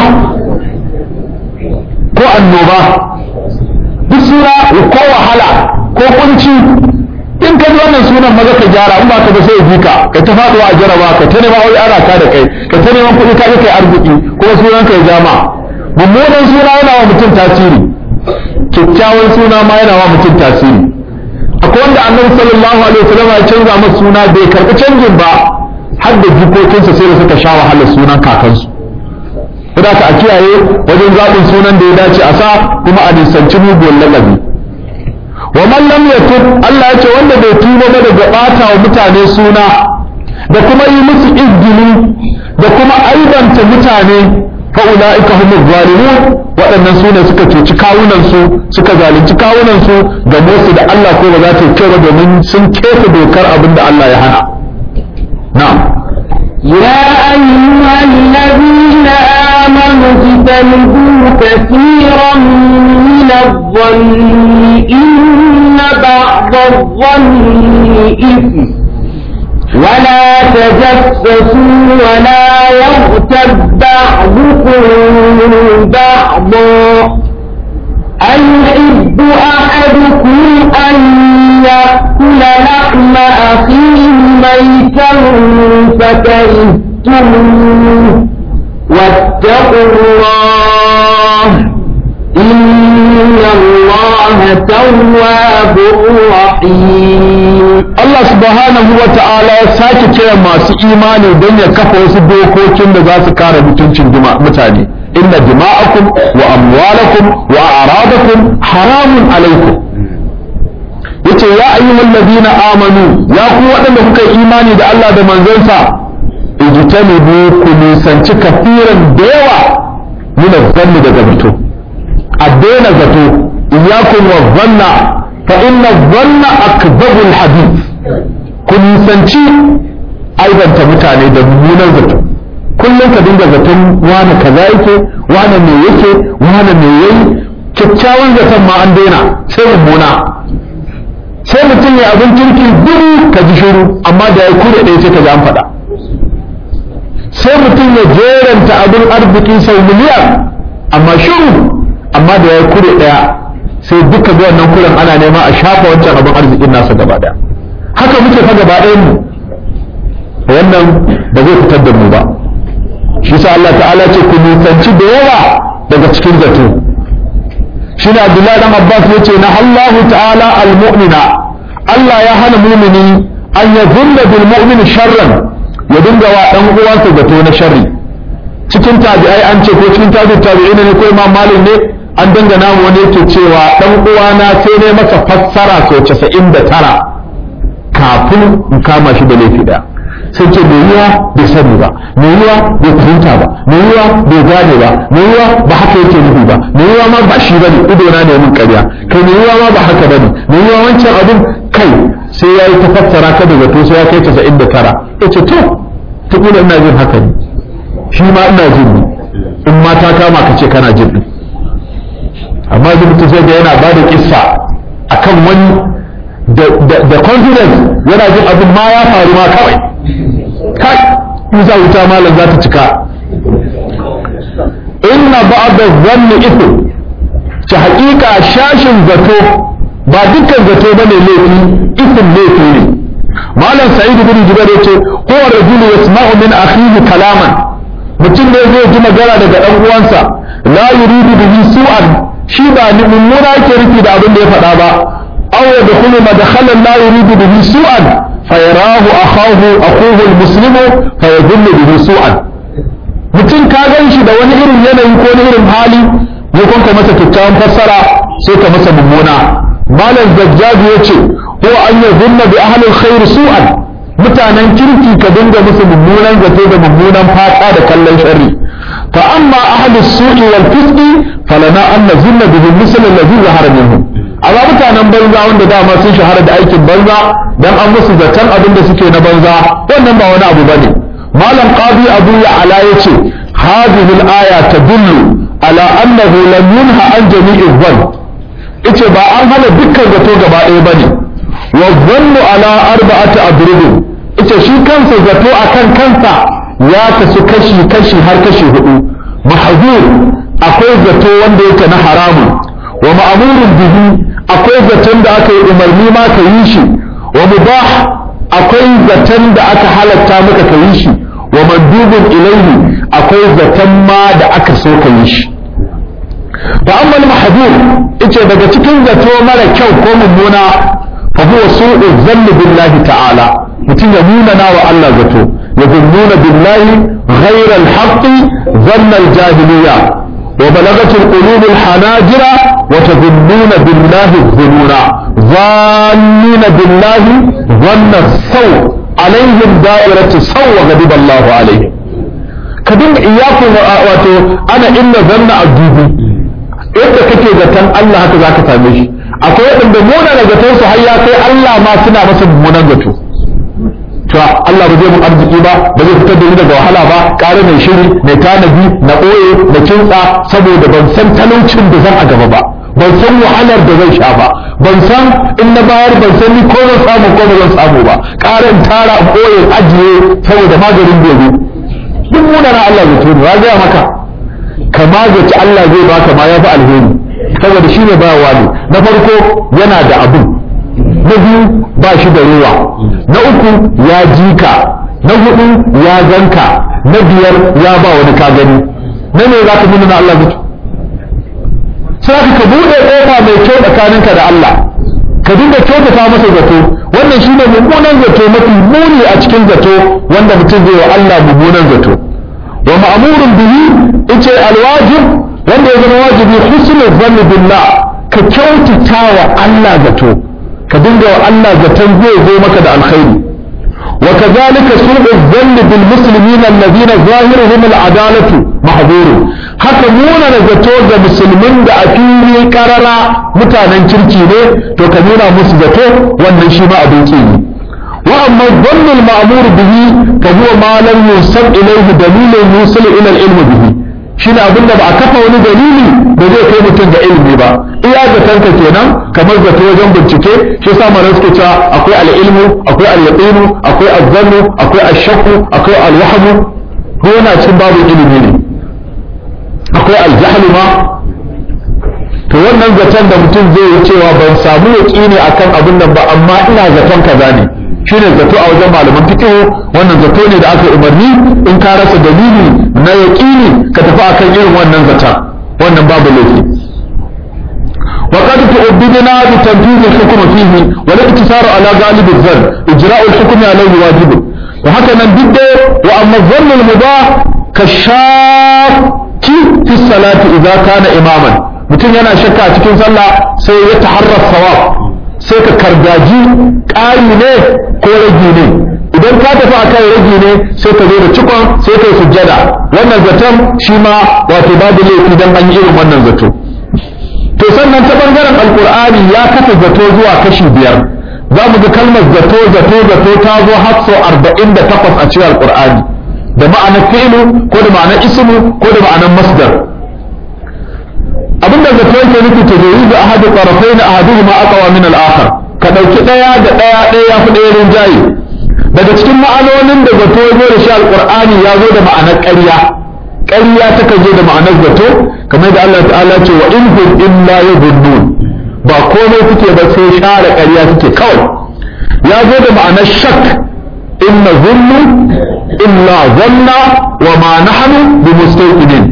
ko annoba duk suna ko wahala ko kunci in ka ji wannan sunan maza ka gyara in ba ka ba sai ji ka ka ta faduwa a jaraba ka ta neman wai ana ka da kai ka ta neman kuɗi ka kai arziki ko sunan ka ya jama mummunan suna yana wa mutum tasiri kyakkyawan suna ma yana wa mutum tasiri akwai wanda annabi sallallahu alaihi wasallam ya canza masa suna bai karɓi canjin ba har da jikokinsa sai da suka sha wahalar sunan kakansu kuma ka a kiyaye wajen zaɓin sunan da ya dace a sa kuma a nisanci muguwar lakabi wa man lam yatub Allah ya ce wanda bai tuba ba daga ɓata wa mutane suna da kuma yi musu izgili da kuma aibanta mutane fa ulaika humuz zalimun waɗannan su ne suka cuci kawunansu suka zalunci kawunansu ga su da Allah ko ba za ta kyau ba domin sun kesa dokar abin da Allah ya hana na'am يا أيها الذين آمنوا اجتنبوا كثيرا من الظن إن بعض الظن إثم ولا تجسسوا ولا يغتب بعضكم بعضا أيحب أحدكم أن يأكل لحم أخيه ميتا فكرهتموه واتقوا الله إن الله تواب رحيم Allah subhanahu wa ta'ala ya sake kira masu imani don ya kafa wasu dokokin da za su kare mutuncin mutane inna dima'akum wa amwalakum wa a'radakum haramun alaikum yace ya ayyuhal ladina amanu ya ku waɗanda kuka yi imani da Allah da manzonsa ijtanibu ku nisanci kafiran da yawa min zanni daga zato a daina zato iyyakum wa zanna fa inna zanna akdhabul hadith ku nisanci aibanta mutane da mummunan zato kullum ka dinga zaton wane kaza yake wane me yake wane me yayi kyakkyawan zaton ma an daina sai mummuna sai mutum ya abin kirki gudu ka ji shiru amma amma da ya kure ɗaya sai ka ji an faɗa sai mutum ya jeranta abin arziki sau miliyan amma shiru amma da ya kure ɗaya sai duka ga wannan kuren ana nema a shafa wancan abin arzikin nasa gaba ɗaya haka muke fa gaba ɗayan mu wannan ba zai fitar da mu ba shi sa Allah ta'ala ce ku nisanci da yawa daga cikin zato shi ne Abdullahi dan Abbas ya ce na Allahu ta'ala al-mu'mina Allah ya hana mumini an ya zunna bil mu'min sharran ya dinga wa dan uwansa zato na sharri cikin tabi'ai an ce ko cikin tabi'in tabi'ina ne ko imam malik ne an dangana mu wani yake cewa dan uwana sai ne masa fassara sau 99 kafin in kama shi da laifi daya sai ce mai yiwa bai sani ba mai yiwa bai fahimta ba mai yiwa bai gane ba mai yiwa ba haka yake nufi ba mai yiwa ma ba shi bane ido na ne mun ƙarya kai mai yiwa ma ba haka bane mai yiwa wancan abin kai sai ya yi tafassara ka da zato sai ya kai casa'in da tara ya ce to ta kula ina jin haka ne shi ma ina jin ne in ma ta kama ka ce kana jin ɗin amma zai mutum sai ga yana ba da kissa akan wani da confidence yana jin abin ma ya faru ma kawai kai in za wuta malam za ta cika inna ba'da zanni ithm ta haƙiƙa shashin zato ba dukkan zato bane laifi ithm laifi ne malam sa'id bin jubair yace huwa rajulu yasma'u min akhihi kalaman mutum ne zai ji magana daga dan uwansa la yuridu bihi su'an shi ba ni mummuna yake rufi da abin da ya faɗa ba aw yadkhulu madkhalan la yuridu bihi su'an fayarahu akhahu akhuhu almuslimu fayadhillu bihi su'an mutum ka gan shi da wani irin yanayi ko wani irin hali ne kun ka masa kyakkyawan fassara sai ka masa mummuna malam zajjaji yace ko an yadhunna bi ahli alkhair su'an mutanen kirki ka dinga musu mummunan zato da mummunan fata da kallon sharri fa amma ahli su'i wal fisqi falana an nazunna bihi misal alladhi zahara minhum amma mutanen banza wanda dama sun shahara da aikin banza dan an musu zaton abin da suke na banza wannan ba wani abu bane malam qadi abu ya ala yace hadhihi al-aya tadullu ala annahu lam yunha an jami'i dhann yace ba an hana dukkan zato gaba ɗaya bane wa dhannu ala arba'ati adrubin yace shi kansa zato akan kansa ya kasu kashi kashi har kashi hudu mahzur akwai zato wanda yake na haramun wa ma'amurin bihi akwai zaton da aka yi umarni ma ka yi shi wa mubah akwai zaton da aka halatta maka ka yi shi wa mandubin ilaihi akwai zaton ma da aka so ka yi shi fa amma al-mahdhur yace daga cikin zato mara kyau ko mummuna fa huwa su'u dhanni billahi ta'ala mutum ya nuna na wa Allah zato ya nuna billahi ghayra al-haqqi dhanna al-jahiliyya وبلغت القلوب الحناجر وتظنون بالله الظنون ظانين بالله ظن السوء عليهم دائرة السوء وغضب الله عليهم كدن إياكم واتو أنا إن ظن الجوبي yadda kake zaton Allah haka zaka same shi akwai waɗanda muna da zaton su har ya kai Allah ma suna masa mummunan zato cewa Allah ba zai mun arziki ba ba zai fitar da ni daga wahala ba ƙara mai shiri mai tanadi na ɓoye na kintsa saboda ban san talaucin da zan a gaba ba ban san wahalar da zan sha ba ban san in na bayar ban san ni ko zan samu ko ba zan samu ba ƙara in tara in ɓoye ajiye saboda maganin gobe duk muna na Allah zai tuni ya gaya maka ka magaci Allah zai baka ma ya fi alheri saboda shi ne bayawa ne na farko yana da abin na biyu ba shi da ruwa na uku ya ji ka na hudu ya zanka na biyar ya ba wani ka gani na ne za ka nuna na Allah zato sai ka buɗe ƙofa mai kyau tsakaninka da Allah ka dinga kyautata masa zato wannan shine mummunan zato mafi muni a cikin zato wanda mutum zai wa Allah mummunan zato wa ma'murun bihi ice alwajib wanda ya zama wajibi husnul zanni billah ka kyautata wa Allah zato ka dinga wa Allah zaton zai zo maka da alkhairi wa kadhalika su'u dhanni bil muslimina alladhina zahiruhum al adalatu mahdhur haka nuna da zato ga musulmin da a fili karara mutanen kirki ne to ka nuna musu zato wannan shi ma abin ki ne wa amma dhannu al ma'mur bihi fa huwa ma lam yusab ilayhi dalilun yusil ila al ilm bihi shine abin da ba a kafa wani dalili da zai kai mutum ga ilimi ba iya zatanka kenan kamar zato wajen bincike shi yasa malamai suke cewa akwai al-ilmu akwai al-yaqinu akwai az-zannu akwai ash-shakku akwai al-wahmu ko yana cikin babu ilimi ne akwai al-jahlu ma to wannan zaton da mutum zai yi cewa ban samu yaqini akan abin nan ba amma ina zaton kaza ne shine zato a wajen malaman fiqh wannan zato ne da aka umarni in ka rasa dalili na yaqini ka tafi akan irin wannan zata wannan babu laifi وقد تؤبدنا بتنفيذ الحكم فيه والاقتصار على غالب الظن اجراء الحكم عليه واجب وهكذا ضد واما الظن المباح كالشاك في الصلاه اذا كان اماما mutum yana shakka a cikin sallah sai ya taharrar sawab sai ka kargaji ƙari ne ko ragi ne idan ka tafi a kan ragi ne sai ka zo da cikon sai ka yi sujjada wannan zaton shi ma wato babu laifi don an yi irin wannan zato to sannan ta bangaren alkur'ani ya kasa zato zuwa kashi biyar za mu ga kalmar zato zato zato ta zo har sau arba'in da takwas a cikin alkur'ani da ma'anar fi'lu ko da ma'anar ismu ko da ma'anar masdar abinda zato yake nufi ta zoyi da ahadu tarafai na ahadu ma aqwa min al-akhar ka dauki daya da daya daya ya fi daya rinjaye daga cikin ma'anonin da zato ya zo da shi alqur'ani ya zo da ma'anar ƙarya ƙarya takan zo da ma'anar zato kamar da Allah ta'ala ce wa in hum illa yadhunnun ba komai suke ba sai share ƙarya suke kawai ya zo da ma'anar shak inna zunnu illa zanna wa ma nahnu bimustaqinin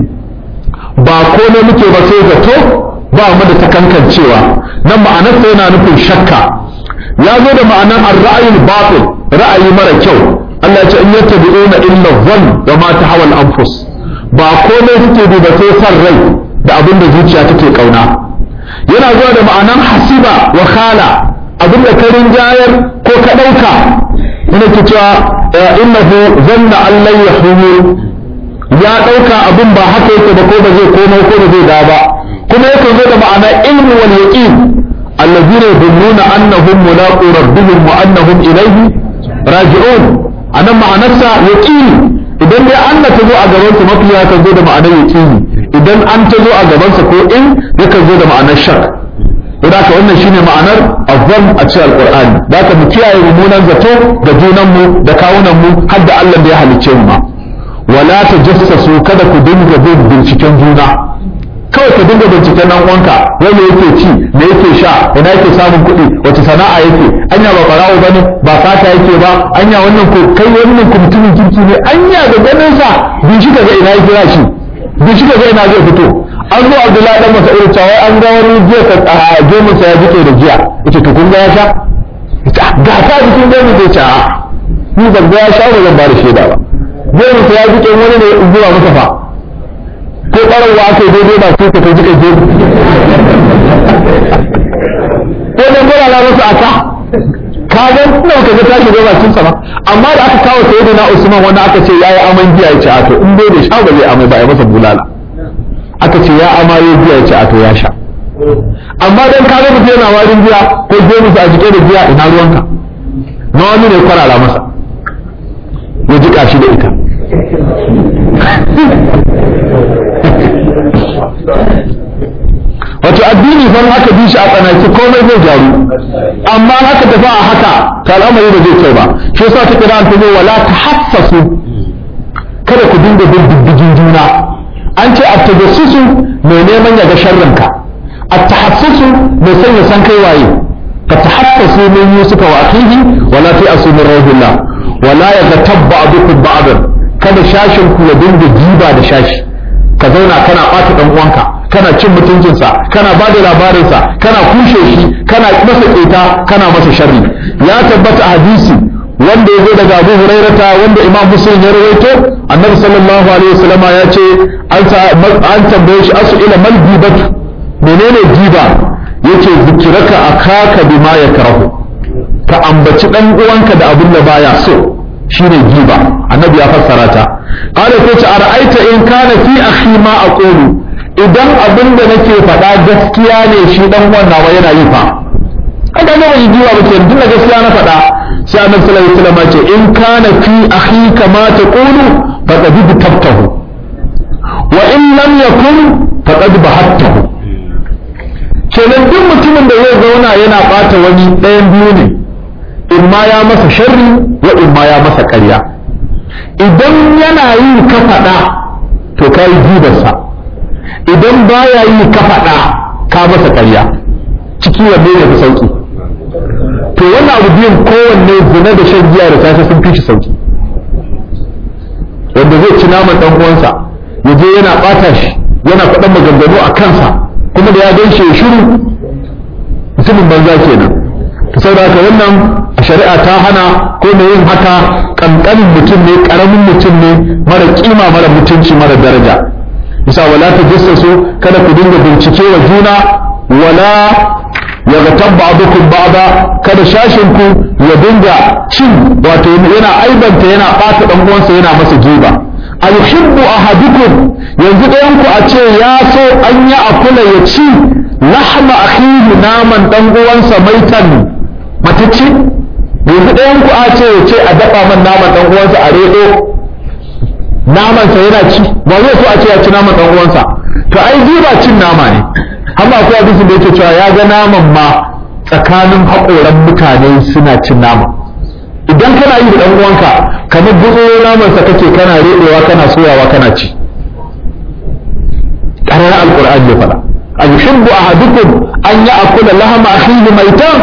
ba komai muke ba sai zato ba mu da takankancewa nan ma'anar sai yana nufin shakka ya zo da ma'anar ar-ra'yul batil ra'ayi mara kyau Allah ya ce in yattabi'una illa dhann wa ma tahawal anfus ba komai suke bi ba sai san rai da abin da zuciya take kauna yana zuwa da ma'anan hasiba wa khala abin da ka rinjayar ko ka ɗauka ina ke cewa innahu zanna an lan yahumu ya ɗauka abin ba haka yake ba ko ba zai komai ko ba zai da ba kuma yake zo da ma'ana ilmu wal yaqin allazina yadhunnuna annahum mulaqu rabbihim wa annahum ilayhi raji'un anan ma'anarsa yaqini idan dai Allah ta zo a gaban sa mafiya kan zo da ma'anar yaqini idan an ta zo a gaban sa ko in yakan zo da ma'anar shak don haka wannan shine ma'anar azzam a cikin alqur'ani da haka mu kiyaye mummunan zato ga junan mu da kawunan mu har da Allah da ya halicce mu ma wala tajassasu kada ku dinga bin binciken juna kawai ka dinga binciken nan uwanka wanda yake ci me yake sha ina yake samun kuɗi wace sana'a yake anya ba barawo bane ba fata yake ba anya wannan ko kai wannan ko mutumin kirki ne anya da ganin sa bin shi kaga ina yake shi bin shi kaga ina zai fito an zo Abdullahi dan Mas'ud cewa an ga wani jiya ka a gemun sa ya jike da jiya yace to kun ga ya sha ga ta jikin gemun zai ce a ni ban ga ya sha ba zan ba da shaida ba gemun sa ya jike wani ne zuwa masa fa ko ɓararwa aka yi daidai ba sai ka kai jika je ko dan gora la masa aka ka ga ina ka ga tashi gaba cin sama amma da aka kawo sai na Usman wanda aka ce yayi aman giya ya ce a to in dai da sha ba zai amai ba ya masa bulala aka ce ya amaye giya ya ce a to ya sha amma dan ka ga mutum yana warin giya ko je musu a jike da giya ina ruwanka na wani ne kwarara masa ya jika shi da ita wato addini fa aka bi shi a tsanaki komai zai gyaru amma haka tafi a haka ta al'amari da zai kai ba shi yasa ta kira ta zo wala tahassasu kada ku dinga bin diddigin juna an ce at-tajassusu mai neman ya ga sharrinka at-tahassusu mai son ya san kai waye ka tahassasu min yusufa wa akhihi wala ta'asu min rahillah wala yaghtabba ba'dukum ba'dan kada shashin ku ya dinga jiba da shashi ka zauna kana ɓata ɗan uwanka kana cin mutuncinsa kana ba da labarinsa kana kushe shi kana masa ƙeta kana masa sharri ya tabbata hadisi wanda ya zo daga abu hurairata wanda imam muslim ya rawaito annabi sallallahu alaihi wasallama ya ce an tambaye shi asu ila mal gibatu menene giba yace zikiraka akaka bima yakrahu ka ambaci dan uwanka da abin da baya so shine giba annabi ya fassara ta qala ko ta ara'aita in kana fi akhi ma aqulu idan abin da nake faɗa gaskiya ne shi dan uwan nawa yana yi fa an ga mai giba ba ke tunda gaskiya na faɗa sai annabi sallallahu alaihi wasallam ce in kana fi akhi kama taqulu faqad tabtahu wa in lam yakun faqad bahattahu kenan duk mutumin da zai zauna yana bata wani ɗayan biyu ne in ma ya masa sharri wa in ma ya masa ƙarya idan yana yi ka faɗa to ka yi jibarsa idan baya yi ka faɗa ka masa ƙarya ciki wanne ne fi sauki to wannan abu biyun kowanne zina da shan giya da safe sun fi shi sauki wanda zai ci naman ɗan uwansa ya je yana ɓata shi yana faɗan maganganu a kansa kuma da ya gan shi ya shiru mutumin banza kenan to saboda haka wannan shari'a ta hana ko mai yin haka kankanin mutum ne karamin mutum ne mara kima mara mutunci mara daraja bisa wala ta jassasu kada ku dinga bincike wa juna wala ya ga ba'dukum ba'da kada shashin ku ya dinga cin wato yana aibanta yana bata dan uwansa yana masa jiba ayuhibbu ahadukum yanzu ɗayan ku a ce ya so an ya akula ya ci lahma akhihi naman dan uwansa maitan matacce yanzu ɗayan ku a ce ya ce a dafa man naman dan uwansa a redo naman sa yana ci ba zai so a ce ya ci naman dan uwansa to ai jiba cin nama ne amma akwai hadisin da yake cewa ya ga naman ma tsakanin haƙoran mutane suna cin nama idan kana yi da dan uwanka kamar gutsuro naman sa kake kana redewa kana soyawa kana ci ƙarar alƙur'ani ya faɗa a yuhibbu ahadukum an ya'kula lahama akhihi maitan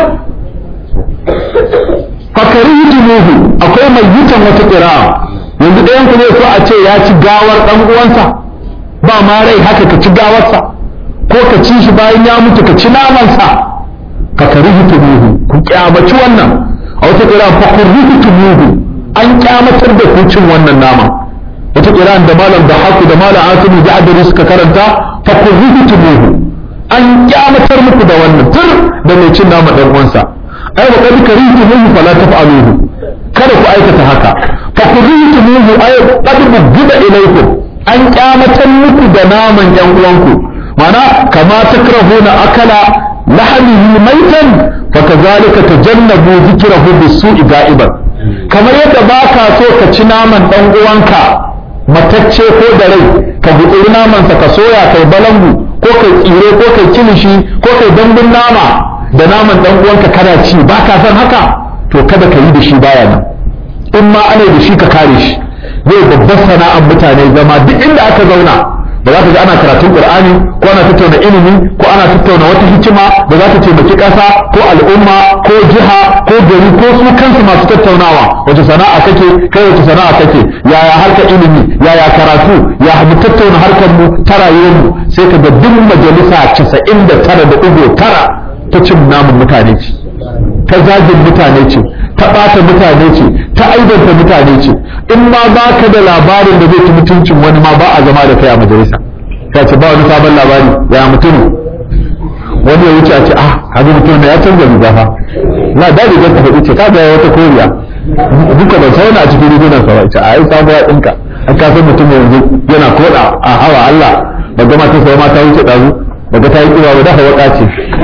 fakarihitumuhu akwai mai yitan wata ƙira'a yanzu ɗayan ku zai so a ce ya ci gawar ɗan uwansa ba ma rai haka ka ci gawarsa ko ka ci shi bayan ya mutu ka ci namansa fakarihitumuhu ku kyamaci wannan a wata ƙira'a fakarihitumuhu an kyamatar da ku cin wannan naman wata ƙira'an da malam da haku da malam asimu da adari suka karanta fakarihitumuhu an kyamatar muku da wannan tur da mai cin nama ɗan uwansa ai wa qad karihtumuhu fala taf'aluhu kada ku aikata haka fa karihtumuhu ay qad bugida ilaykum an kyamatan muku da naman yan uwanku mana kama takrahuna akala lahmihi maitan fa kazalika tajannabu dhikrahu bisu'i ga'iban kamar yadda baka so ka ci naman dan uwanka matacce ko da rai ka gutsuri namansa ka soya kai balangu ko kai tsire ko kai kilishi ko kai dambun nama da naman dan uwanka kana ci ba ka san haka to kada ka yi da shi baya nan in ma ana da shi ka kare shi zai babbar sana'ar mutane zama duk inda aka zauna ba za ka ga ana karatun qur'ani ko ana tattauna ilimi ko ana tattauna wata hikima da za ta taimaki ƙasa ko al'umma ko jiha ko gari ko su kansu masu tattaunawa wace sana'a kake kai wace sana'a kake yaya harkar ilimi yaya karatu ya mu tattauna harkar mu ta rayuwar mu sai ka ga duk majalisa 99.9 ta cin namun mutane ce ta zagin mutane ce ta ɓata mutane ce ta aibanta mutane ce in ma ba ka da labarin da zai ci mutuncin wani ma ba a zama da kai a majalisa ka ce ba wani sabon labari ya mutum wani ya wuce a ce ah haka mutum ya canza riga fa na da rigar ka faɗi ce ka ga wata koriya duka ban sauna a cikin rigunan sa ba ce a yi sabuwa ɗinka an ka san mutum yanzu yana koɗa a hawa Allah ba gama ta sai ma ta wuce ɗazu daga ta yi kiwa ba dafa waka ce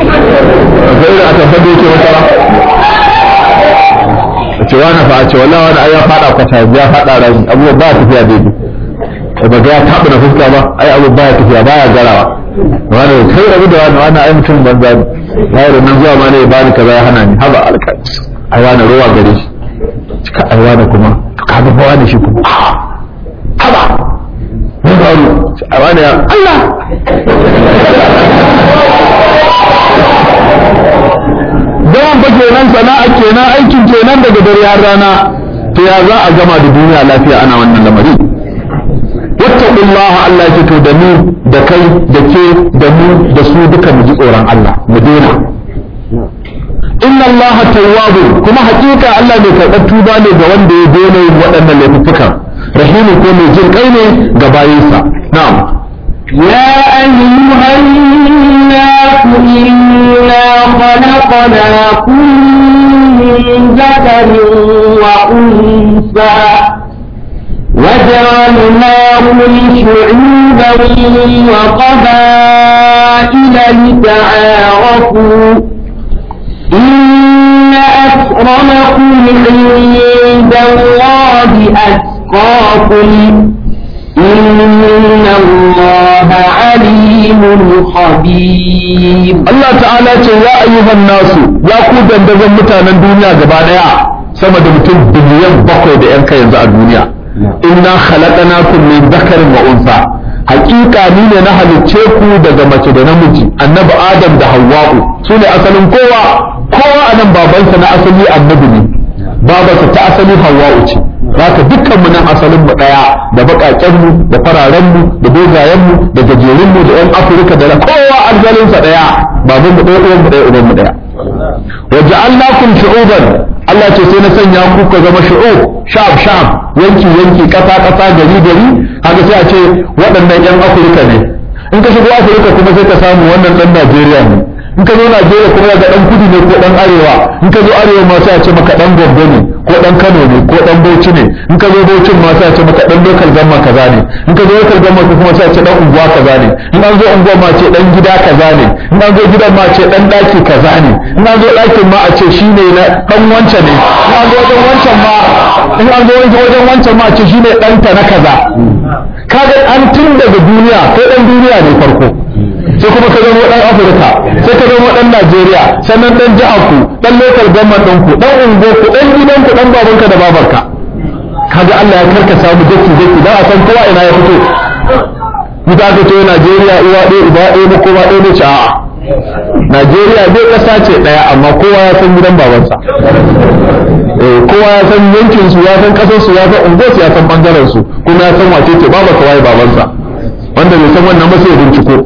ga irin a tabbar da yake wata a ce wani fa a ce wallahi wani ai ya fada kwata ya fada rami abubuwa ba tafiya daidai da ba ga ya taɓa na fuska ba ai abu ba ya tafiya ba ya garawa wani kai rabu da wani wani ai mutum banza ne ya yi nan zuwa ma ne ya bani kaza ya hana ni haba alka ai wani ruwa gare shi cika ai wani kuma ka ga wani shi kuma haba ne ba a wani ya Allah Zaman fa kenan sana'a kenan aikin kenan daga dare har rana to ya za a gama da duniya lafiya ana wannan lamari wattaqullaha Allah ya to da mu da kai da ke da mu da su duka mu ji tsoron Allah mu daina inna Allah tawwabu kuma hakika Allah mai karɓar tuba ne ga wanda ya daina yin waɗannan laifukan rahimu ko mai jin kai ne ga bayinsa na'am يا أيها الناس إنا خلقناكم من ذكر وأنثى وجعلناكم شعوبا وقبائل لتعارفوا إن أكرمكم عند الله أتقاكم إن الله عليم خبير Allah ta'ala ce ya ayyuhan nasu ya ku dandazon mutanen duniya gaba daya sama da mutum biliyan bakwai da 'yan kai yanzu a duniya inna khalaqnakum min dhakarin wa unsa haƙiƙa ni ne na halicce ku daga mace da namiji annabi adam da hawwa'u su ne asalin kowa kowa a nan babansa na asali annabi ne babarsa ta asali hawwa'u ce haka dukkan mu nan asalin mu daya da bakaken mu da fararen mu da dogayen mu da gajerun mu da yan afirka da kowa asalin sa daya baban mu daya uwan mu daya uban mu daya wa ja'alnakum shu'uban Allah ce sai na sanya ku ka zama shu'ub sha'ab sha'ab yanki yanki kasa kasa gari gari haka sai a ce waɗannan yan afirka ne in ka shigo afirka kuma sai ka samu wannan dan Najeriya ne in ka zo Najeriya kuma ga dan kudu ne ko dan arewa in ka zo arewa ma sai a ce maka dan Gombe ne ko dan Kano ne ko dan Bauchi ne in ka zo Bauchi ma sai a ce maka dan local gamma kaza ne in ka zo local gamma kuma sai a ce dan unguwa kaza ne in an zo unguwa ma ce dan gida kaza ne in an zo gidan ma ce dan daki kaza ne in an zo dakin ma a ce shine na dan wancan ne in an zo wajen wancan ma in an zo wajen wancan ma a ce shine danta na kaza kaga an tun daga duniya kai dan duniya ne farko sai kuma ka zama dan afirka sai ka zama dan najeriya sannan dan jihar ku dan local government ɗin ku dan ungo ku dan gidan ku dan babanka da babarka kaga Allah ya karka samu daki daki da a san kowa ina ya fito Ita ka ce Najeriya uwa ɗaya uba ɗaya na kowa ɗaya ne ce a'a Najeriya dai ƙasa ce ɗaya amma kowa ya san gidan babansa eh kowa ya san yankin su ya san ƙasar su ya san unguwar su ya san bangaren su kuma ya san wace ce babarsa waye babansa wanda bai san wannan ba sai ya binciko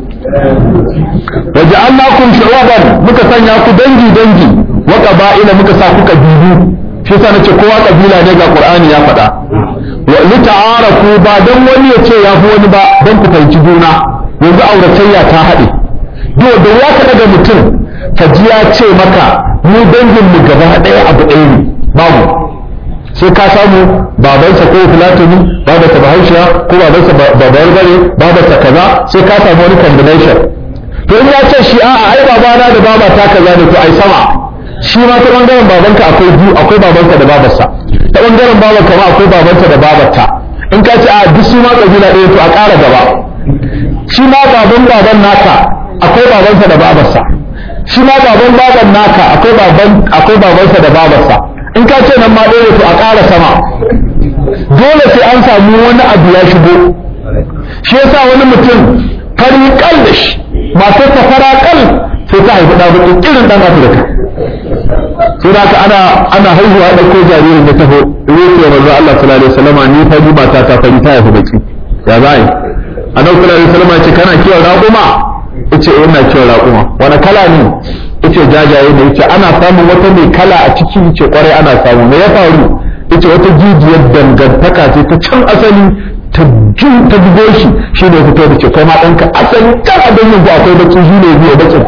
waja'alnakum shu'uban muka sanya ku dangi dangi wa qaba'ila muka sa ku kabilu shi yasa nace kowa kabila ne ga Qur'ani ya faɗa wa lita'arafu ba dan wani ya ce ya fi wani ba dan ku fahimci juna yanzu auratayya ta haɗe do da ya ka daga mutum ka ji ya ce maka mu dangin mu gaba ɗaya abu ɗaya ne babu sai ka samu babansa ko fulatani babansa bahaushiya ko babansa babayar bare babansa kaza sai ka samu wani combination to in ya ce shi a'a ai babana da babata kaza ne to ai sama shi ma ta bangaren babanka akwai biyu akwai babanka da babarsa ta bangaren babanka ma akwai babanka da babarta in ka ce a duk su ma kabila ɗaya to a ƙara gaba shi ma baban baban naka akwai babansa da babarsa shi ma baban baban naka akwai baban akwai babansa da babarsa in ka ce nan ma ɗaya to a ƙara sama dole sai an samu wani abu ya shigo shi yasa wani mutum fari kal da shi matar ta fara kal sai ta haifi ɗan bakin irin ɗan afirka sai da ana ana haihuwa da ko jaririn da taho rufe manzo Allah sallallahu alaihi wasallam ni fari mata ta fari ta haifi baki ya zai annabi sallallahu alaihi wasallam ce kana kiwon raƙuma yace eh ina kiwon raƙuma wani kala ne yace jajaye ne yace ana samun wata mai kala a ciki yace kwarai ana samu me ya faru yace wata jijiyar dangantaka ce ta can asali ta jin ta bugo shi shi ne fito da ce kai ma ɗanka asali kan abin yin ku akwai baki shi ne biyo bakin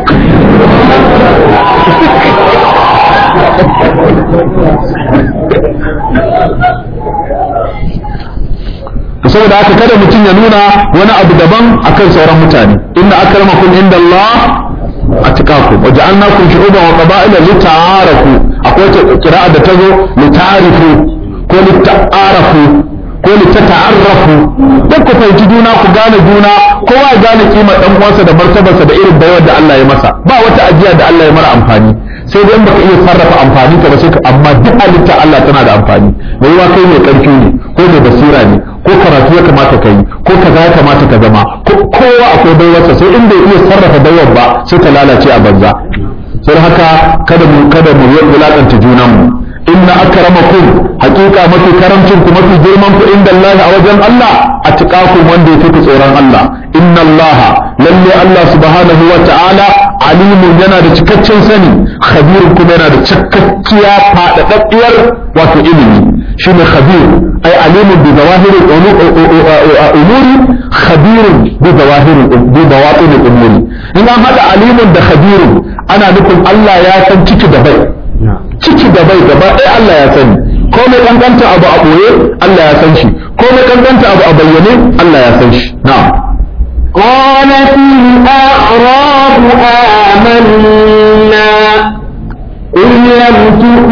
saboda haka kada mutum ya nuna wani abu daban akan sauran mutane inna akramakum inda Allah atqakum wa ja'alnakum shu'uban wa qaba'ila lita'arafu akwai kira'a da tazo lita'arifu ko lita'arafu ko litata'arrafu duk ku fahimci juna ku gane juna kowa ya gane kimar dan uwansa da martabarsa da irin bayar da Allah ya masa ba wata ajiya da Allah ya mara amfani sai dai baka iya sarrafa amfani ka ba sai ka amma duk halitta Allah tana da amfani mai yiwa kai mai karfi ne ko mai basira ne ko karatu ya kamata ka yi ko kaza ya kamata ka zama ko kowa akwai baiwarsa sai in bai iya sarrafa baiwar ba sai ta lalace a banza sai haka kada mu kada mu wulakanta junanmu inna akramakum haqiqa mafi karamcin ku mafi girman ku inda Allah a wajen Allah atqakum wanda yake ku tsoron Allah inna Allah lalle Allah subhanahu wa ta'ala alimun yana da cikakken sani khabirun kuma yana da cikakkiya fadadaddiyar wato ilimi shine khabir ay alimun bi zawahiri umuri khabirun bi zawahiri bi bawatin umuri in an hada alimun da khabirun ana nufin Allah ya san ciki da bai ciki da bai gaba ɗaya Allah ya sani ko mai kankanta abu a ɓoye Allah ya san shi ko mai kankanta abu a bayyane Allah ya san shi na'am قالت الأعراب آمنا قل لم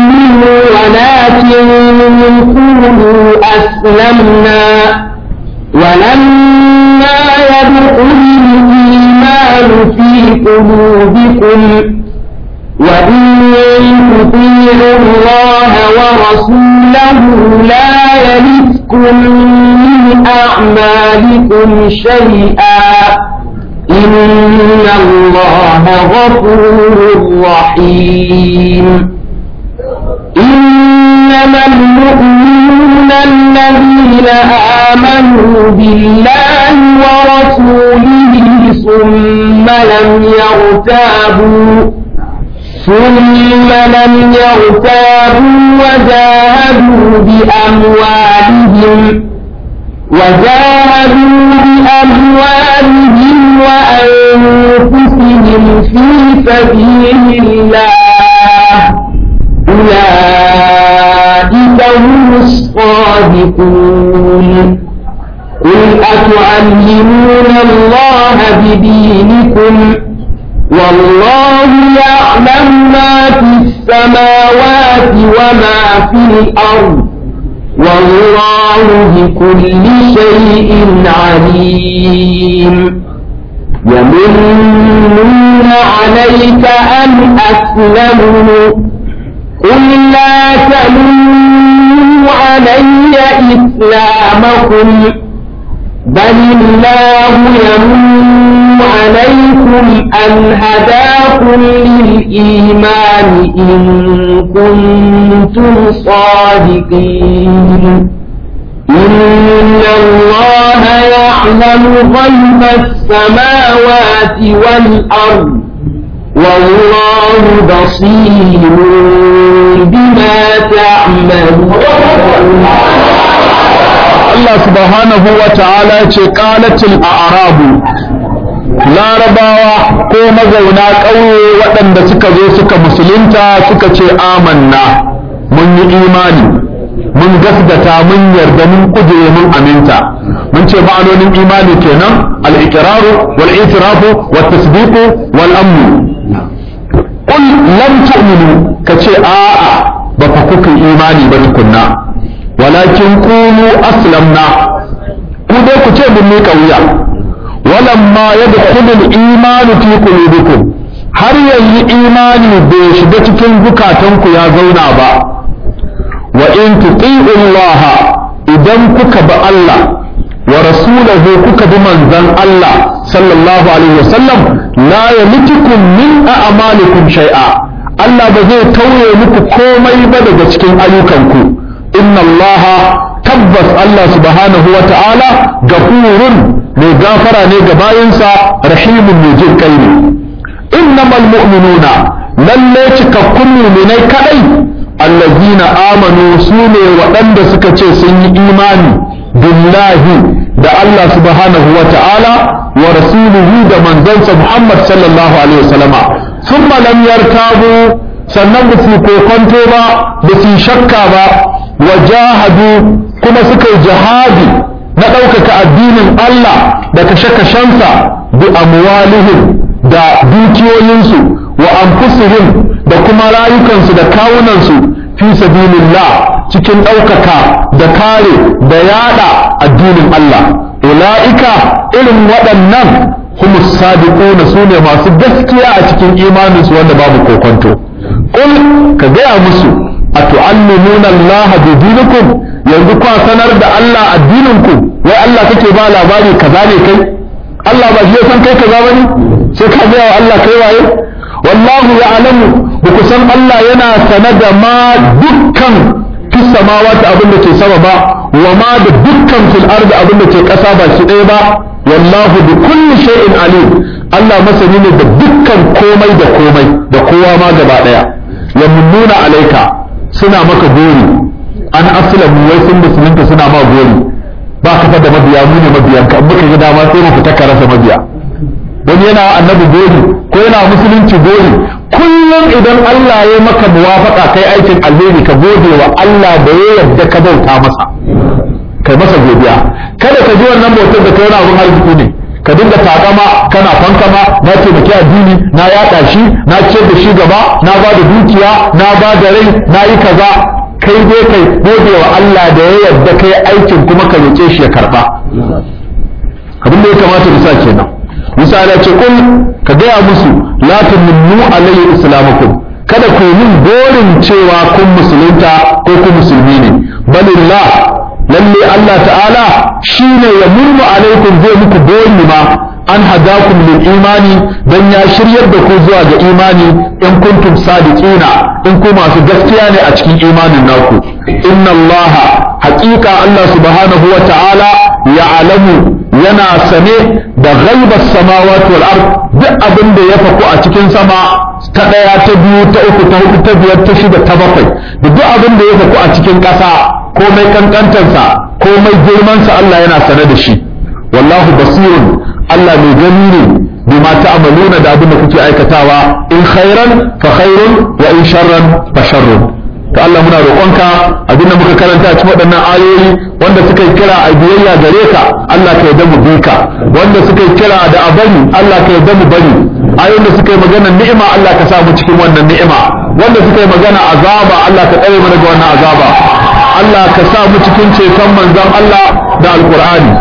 تؤمنوا ولكن قولوا أسلمنا ولما يدخل الإيمان في قلوبكم وإن تطيعوا الله ورسوله لا يلدكم من أعمالكم شيئا إن الله غفور رحيم إنما المؤمنون الذين آمنوا بالله ورسوله ثم لم يرتابوا ثم لم يرتابوا وجاهدوا بأموالهم وجاهدوا بأموالهم وأنفسهم في سبيل الله أولئك هم الصادقون قل أتعلمون الله بدينكم والله يعلم ما في السماوات وما في الأرض والله بكل شيء عليم يمنون عليك أن أسلموا قل لا تمنوا علي إسلامكم بل الله يمن عليكم أن هداكم للإيمان إن كنتم صادقين إن الله يعلم غيب السماوات والأرض والله بصير بما تعملون Allah subhanahu wa ta'ala ce qalatil a'rabu larabawa ko mazauna ƙauye waɗanda suka zo suka musulunta suka ce amanna mun yi imani mun gasgata mun yarda mun kujere mun aminta mun ce ma'anonin imani kenan al-iqraru wal itirafu wat tasdiqu wal amnu qul lam tu'minu kace a'a ba fa kuka imani ba tukunna walakin qulu aslamna ku dai ku ce mun miƙa wuya walamma yadkhulu al-iman fi qulubikum har yanzu imani bai shiga cikin zukatanku ya zauna ba wa in tuti'u Allah idan kuka bi Allah wa rasulahu kuka bi manzon Allah sallallahu alaihi wasallam la yamitukum min a'malikum shay'a Allah ba zai tauye muku komai ba daga cikin ayyukanku inna Allah tabbas Allah subhanahu wa ta'ala gafurun mai gafara ne ga bayinsa rahimun mai jin kai ne innamal mu'minuna lalle cikakkun mu'minai kadai allazina amanu su ne waɗanda suka ce sun yi imani billahi da Allah subhanahu wa ta'ala wa rasulihi da manzansa Muhammad sallallahu alaihi wasallama thumma lam yartabu sannan ba su kokonto ba ba su shakka ba wa jahadu kuma suka yi jihadi na ɗaukaka addinin Allah da kashe-kashensa bi amwalihim da dukiyoyinsu wa anfusihim da kuma rayukansu da kawunansu fi sabilillah cikin ɗaukaka da kare da yada addinin Allah ula'ika irin waɗannan humus sadiquna su ne masu gaskiya a cikin imaninsu wanda babu kokonto qul ka gaya musu atu'allimuna Allah bi dinikum yanzu kwa sanar da Allah addininku wai Allah kake ba labari kaza ne kai Allah ba shi ya san kai kaza bane sai ka gaya wa Allah kai waye wallahu ya'lamu ba ku san Allah yana sane da ma dukkan fi samawati abin da ke sama ba wa ma da dukkan fil ardi abin da ke ƙasa ba shi ɗaya ba wallahu bi kulli shay'in alim Allah masani ne da dukkan komai da komai da kowa ma gaba ɗaya yamunnuna alaika suna maka gori an aslamu wai sun musulunta suna ma gori ba ka da mabiya mu ne mabiyan ka muka ga dama sai mu fita ka rasa mabiya wani yana annabi gori ko yana musulunci gori kullum idan Allah ya maka muwafaka kai aikin alheri ka gode wa Allah da ya yarda ka bauta masa kai masa godiya kada ka ji wannan bautar da kai wani abun arziki ne ka dinga takama kana fankama na taimaki addini na yaɗa shi na ciyar da shi gaba na ba da dukiya na ba da rai na yi kaza kai dai kai gode wa Allah da ya yarda kai aikin kuma ka roƙe shi ya karba abin da ya kamata mu sa kenan misali ce kun ka gaya musu la tuminnu alayhi islamakum kada ku min gorin cewa kun musulunta ko kun musulmi ne balillah lalle Allah ta'ala shine ya murmu alaikum zai muku gori ma an hadakum lil imani dan ya shiryar da ku zuwa ga imani in kuntum sadiqina in ku masu gaskiya ne a cikin imanin naku inna Allah haqiqa Allah subhanahu wa ta'ala ya'lamu yana sane da ghaibar samawati wal ard duk abin da ya faku a cikin sama ta daya ta biyu ta uku ta hudu ta biyar ta shida ta bakwai da duk abin da ya faku a cikin ƙasa komai kankantarsa komai girmansa Allah yana sane da shi wallahu basirun Allah mai gani ne bima ta'maluna da abin da kuke aikatawa in khairan fa khairun wa in sharran fa sharrun to Allah muna roƙonka abinda muka karanta cikin waɗannan ayoyi wanda suka yi kira a biyayya gare ka Allah ka yarda mu bi ka wanda suka yi kira da a bari Allah ka yarda mu bari ayoyin da suka yi magana ni'ima Allah ka sa mu cikin wannan ni'ima wanda suka yi magana azaba Allah ka tsare mu daga wannan azaba Allah ka sa mu cikin ceton manzon Allah da alqur'ani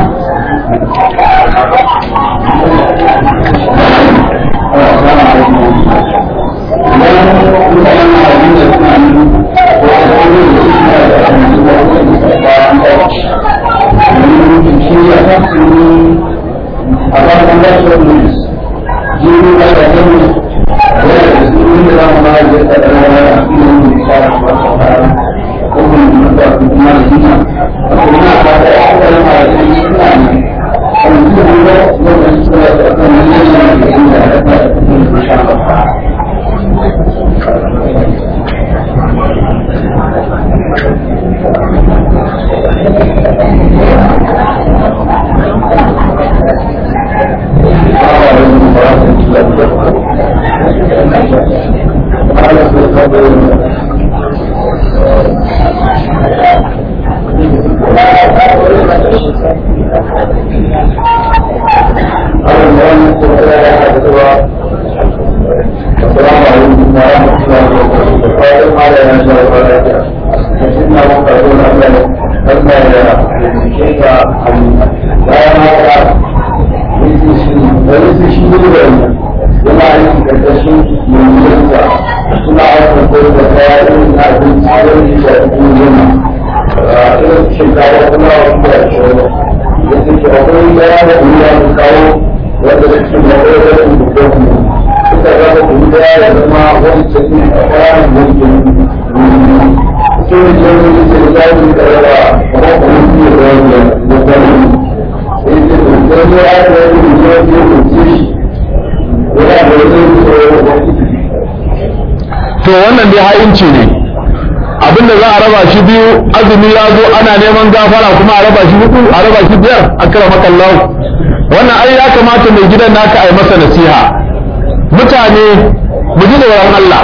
to wannan dai ha'inci ne abinda za a raba shi biyu azumi ya zo ana neman gafara kuma a raba shi hudu a raba shi biyar a kira makallahu wannan ai ya kamata mai gidan naka a yi masa nasiha mutane mu ji tsoron Allah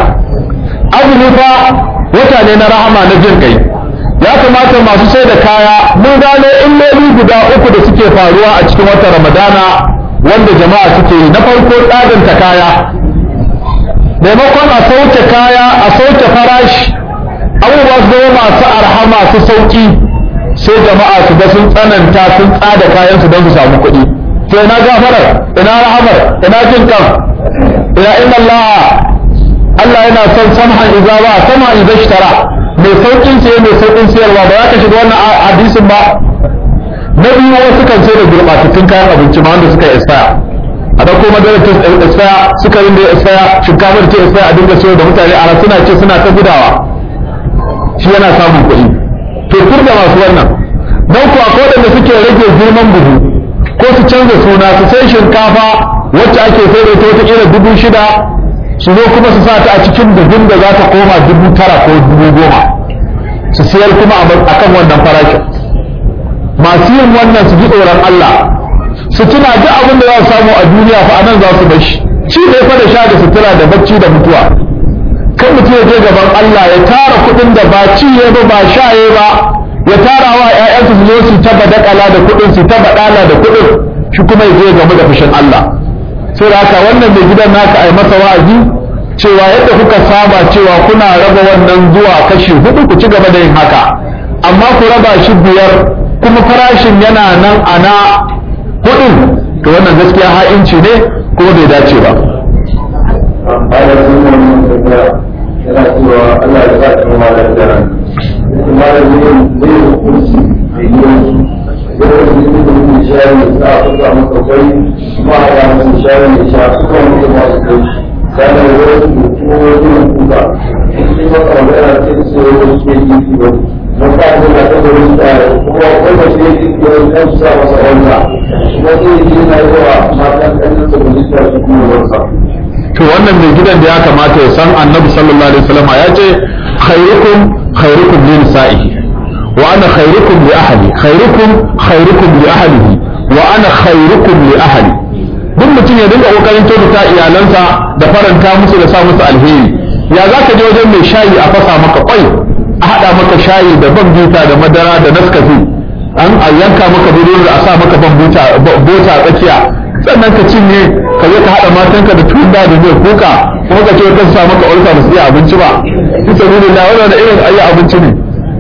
azumi fa wata ne na rahama na jin kai ya kamata masu sai da kaya mun gano illoli guda uku da suke faruwa a cikin watan ramadana wanda jama'a suke yi na farko tsadanta kaya maimakon a sauke kaya a sauke farashi abubuwa su zama masu arha masu sauki sai jama'a su ga sun tsananta sun tsada kayan su don su samu kuɗi to ina gafarar ina rahamar ina jin kan ina inna Allah Allah yana son samhan idza ba sama idza ishtara mai saukin siye mai saukin siyarwa ba za ka shiga wannan hadisin ba na biyu wasu kan sai da gurbatattun kayan abinci ma wanda suka expire a dauko madarar ta expire sukarin da ya expire shinkafar ta expire a dinga sayar da mutane a suna ce suna ta gudawa shi yana samun kuɗi to kur da masu wannan don kuwa ko da suke rage girman buhu ko su canza suna su sai shinkafa wacce ake sai da ta wata dubu shida su zo kuma su sa ta a cikin buhun da za ta koma dubu tara ko dubu goma su siyar kuma a kan wannan farashin masu yin wannan su ji tsoron Allah su tuna duk abin da za su samu a duniya fa anan za su bashi ci ne fa da sha da sutura da bacci da mutuwa kan mutum ya je gaban Allah ya tara kuɗin da ba ci ya ba ba sha ya ba ya tara wa ƴaƴansu su zo su ta badakala da kuɗin su ta badala da kuɗin shi kuma ya je game da fushin Allah sai da haka wannan mai gidan naka ai masa wa'azi cewa yadda kuka saba cewa kuna raba wannan zuwa kashi hudu ku ci gaba da yin haka amma ku raba shi biyar kuma farashin yana nan a na hudun to wannan gaskiya ha'inci ne kuma bai dace ba bayan sun yi wani tafiya yana cewa Allah ya sa ta ma da jiran kuma da zai zai hukunci da yi wasu zai wasu yi da mutum shayi za a fuka masa kwai kuma a ya musu shayi ya sha suka mutu masu kai sannan ya wasu da kuma wasu na kuka in yi maka magana sai su yi wasu ke yi ki wani mun ka ce na ta gurin tsaya kuma wanda ke yi ki wani kan su sa masa wanda kuma sai yi na yawa matan ƙanin sa da zuciya su kuma wansa. to wannan mai gidan da ya kamata ya san annabi sallallahu alaihi wasallam ya ce khairukum khairukum li nisa'ihi wa ana khairukum li ahli khairukum khairukum li ahlihi wa ana khairukum li ahli duk mutum ya dinga kokarin kyautata iyalansa da faranta musu da sa musu alheri ya za ka je wajen mai shayi a fasa maka kwai a haɗa maka shayi da ban bita da madara da naskafi an a yanka maka burodi a sa maka ban bota a tsakiya sannan ka cinye ka zo ka haɗa matanka da tunda da zai kuka kuma ka ce ka sa maka ulfa ba su iya abinci ba bisa nuna na wannan da irin ayi abinci ne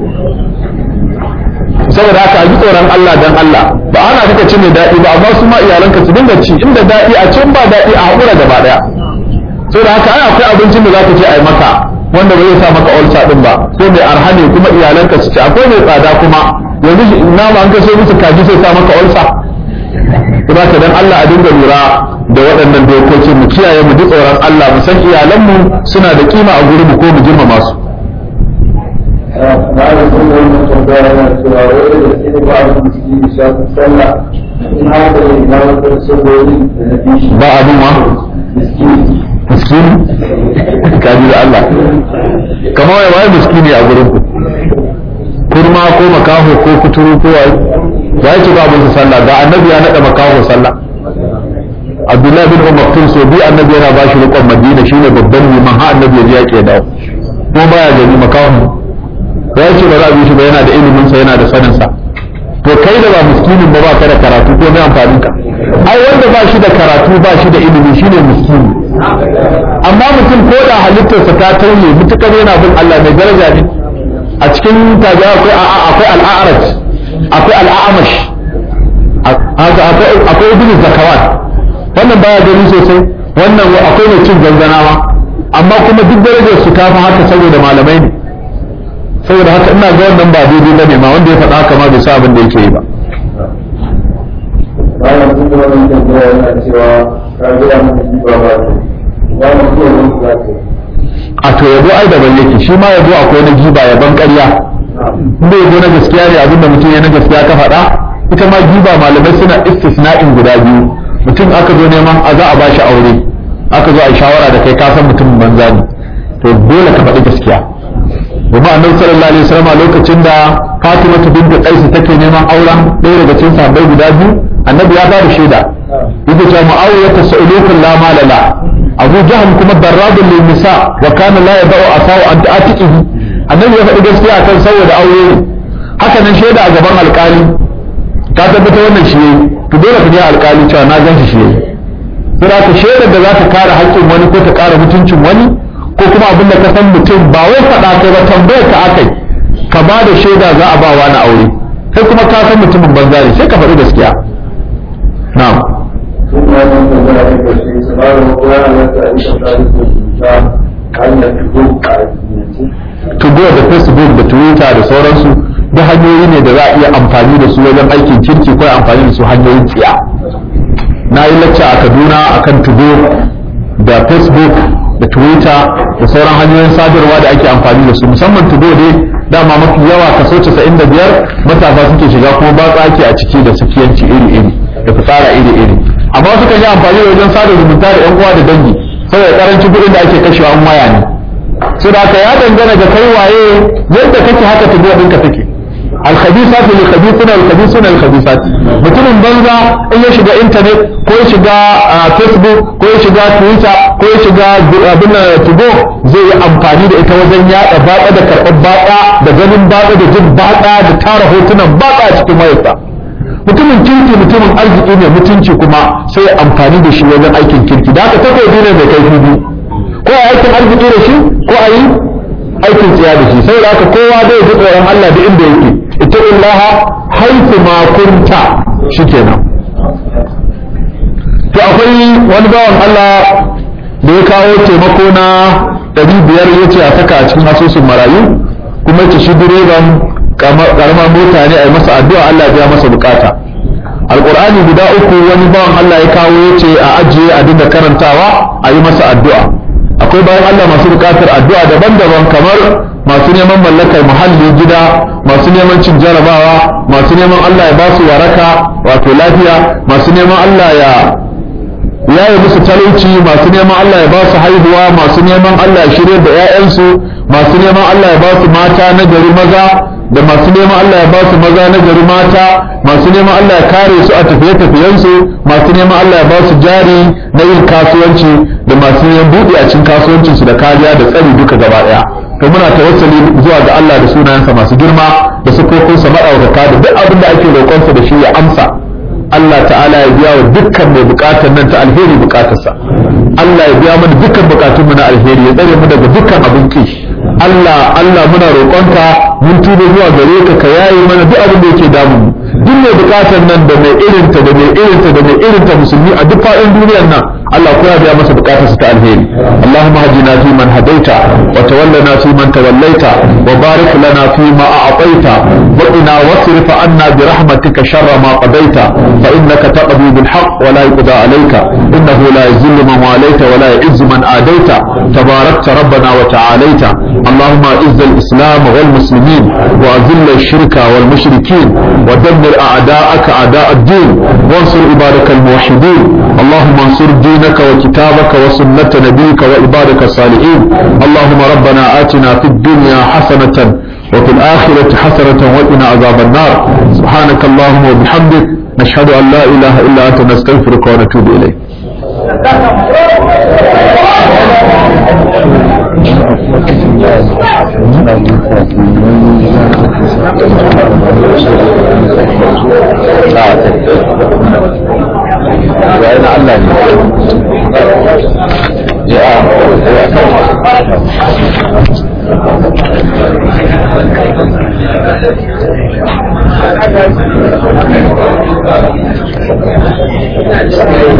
saboda haka a ji tsoron Allah dan Allah ba ana kaka ci mai daɗi ba amma su ma iyalanka su dinga ci inda daɗi a can ba daɗi a haƙura gaba ɗaya saboda haka ai akwai abincin da zaka ce ai maka wanda ba zai sa maka ulsa din ba sai mai arha ne kuma iyalanka su ci akwai mai tsada kuma yanzu nama an kaso musu kaji sai sa maka ulsa kuma ka dan Allah a dinga lura da waɗannan dokoki mu kiyaye mu ji tsoron Allah mu san iyalanmu suna da kima a gurin mu ko mu girmama su na da sun yi wani tambaya yana cewa wai da gaske ne ba a miski da shafin sallah in haka ne na wata saboda da na fi shi ba abin wa miski miskini kaji da Allah kamar wai wai miskini a gurin ku kurma ko makaho ko kuturu ko wai ya ce ba abin sallah ga annabi ya nada makaho sallah Abdullahi bin Umar tun so bi annabi yana ba shi rikon Madina shine babban liman ha annabi ya je yake dawo ko baya gani makaho ya ce ba za a bi shi ba yana da ilimin sa yana da sanin sa to kai da ba miskinin ba ba ka da karatu ko mai amfanin ka ai wanda ba shi da karatu ba shi da ilimi shine miskini amma mutum ko da halittarsa ta tauye mutukar yana bin Allah mai daraja ne a cikin tabi'a akwai akwai al'araj akwai al'amash akwai ibn zakawat wannan baya gani sosai wannan akwai mai cin zanzanawa amma kuma duk darajar su ta fi haka saboda malamai ne saboda haka ina ga wannan ba daidai ba ne ma wanda ya faɗa haka ma bai sa abin da yake yi ba bayan sun yi wani tambaya yana cewa ka gida mutum ba ba ne ba mu zuwa wani za ka yi a to yabo ai daban yake shi ma yabo akwai na giba yaban ƙarya inda yabo na gaskiya ne abinda mutum ya na gaskiya ka faɗa ita ma giba malamai suna istisna'in guda biyu mutum aka zo neman a za a bashi aure aka zo a yi shawara da kai ka san mutumin banza ne to dole ka faɗi gaskiya domin annabi sallallahu alaihi wasallam lokacin da Fatima bint Qais take neman auren ɗaya daga cikin sahabbai guda biyu annabi ya ba da shaida yake cewa Muawiya tas'alukun la malala abu jahal kuma darrabun lil nisa wa kana la yadau asaw an ta'atihi annabi ya faɗi gaskiya kan saboda aure ne haka nan shaida a gaban alƙali ka tabbata wannan shi yayi to dole ka je alƙali cewa na gan shi shi yayi sai ka shaidar da za ta kare haƙƙin wani ko ta kare mutuncin wani ko kuma abin da ka san mutum ba wai faɗa kai ba tambayar ka akai ka ba da shaida za a ba wani aure kai kuma ka san mutumin banza ne sai ka faɗi gaskiya na'am sun yi wani tambaya ta ƙarshe su ba da wata yana yadda a yi tambaya da ta hanyar fito a addinance tugo da facebook da twitter da sauransu da hanyoyi ne da za a iya amfani da su wajen aikin kirki ko amfani da su hanyoyin tsiya na yi lacca a kaduna akan tugo da facebook da twitter da sauran hanyoyin sadarwa da ake amfani da su musamman tugo dai dama mafi yawa kaso 95 matasa suke shiga kuma batsa ake a ciki da sakiyanci iri-iri da fitsara iri-iri amma sukan yi amfani da wajen sada zumunta da 'yan uwa da dangi saboda karancin kuɗin da ake kashewa an waya ne sai da haka ya dangana ga kai waye yadda kake haka tubo ɗinka take alkhabisatu lil khabithuna al khabithuna al khabisat mutumin banza in ya shiga internet ko ya shiga facebook ko ya shiga twitter ko ya shiga abin tubo zai yi amfani da ita wajen yada batsa da karɓar batsa da ganin batsa da jin batsa da tara hotunan batsa a cikin wayarsa mutumin kirki mutumin arziki ne mutunci kuma sai amfani da shi wajen aikin kirki da haka takobi ne mai kaifi biyu ko a aikin arziki da shi ko a yi aikin tsiya da shi saboda haka kowa zai ji tsoron Allah da inda yake ita illaha haifu ma kunta shikenan to akwai wani bawan Allah da ya kawo taimako na ɗari biyar ya ce a saka a cikin asusun marayu kuma ya ce shi direban karamar mota ne a yi masa addu'a Allah ya masa bukata alƙur'ani guda uku wani bawan Allah ya kawo ya ce a ajiye a dinga karantawa a yi masa addu'a akwai bayan Allah masu bukatar addu'a daban-daban kamar masu neman mallakar muhalli gida masu neman cin jarabawa masu neman Allah ya ba su waraka wato lafiya masu neman Allah ya yaye musu talauci masu neman Allah ya ba su haihuwa masu neman Allah ya shirya da 'ya'yansu masu neman Allah ya ba su mata na gari maza da masu neman Allah ya ba su maza na gari mata masu neman Allah ya kare su a tafiye-tafiyensu masu neman Allah ya ba su jari na yin kasuwanci da masu neman buɗe a cikin kasuwancinsu da kariya da tsari duka gaba ɗaya to muna tawassali zuwa ga Allah da sunayensa masu girma da sukokinsa maɗaukaka da duk abin da ake roƙonsa da shi ya amsa Allah ta'ala ya biya wa dukkan mai bukatar nan ta alheri bukatarsa Allah ya biya mana dukkan bukatunmu na alheri ya tsare mu daga dukkan abin ki Allah Allah muna roƙonka mun tuba zuwa gare ka ka yaye mana duk abin da yake damu mu duk mai bukatar nan da mai irinta da mai irinta da mai irinta musulmi a duk faɗin duniyar nan Allah ko ya biya masa bukatarsa ta alheri Allahumma hadina fi man hadaita wa tawallana fi man tawallaita wa barik lana fi ma a'taita wa qina wasrif anna bi rahmatika sharra ma qadaita fa innaka taqdi bil haqq wa la yuqda alayka innahu la yuzillu man walayta wa la yu'izzu man adaita tabarakta rabbana wa ta'alaita اللهم اعز الاسلام والمسلمين واذل الشرك والمشركين ودمر اعداءك اعداء الدين وانصر عبادك الموحدين اللهم انصر دينك وكتابك وسنة نبيك وعبادك الصالحين اللهم ربنا آتنا في الدنيا حسنة وفي الآخرة حسنة وقنا عذاب النار سبحانك اللهم وبحمدك نشهد أن لا إله إلا أنت نستغفرك ونتوب إليك وأنا الله Thank you.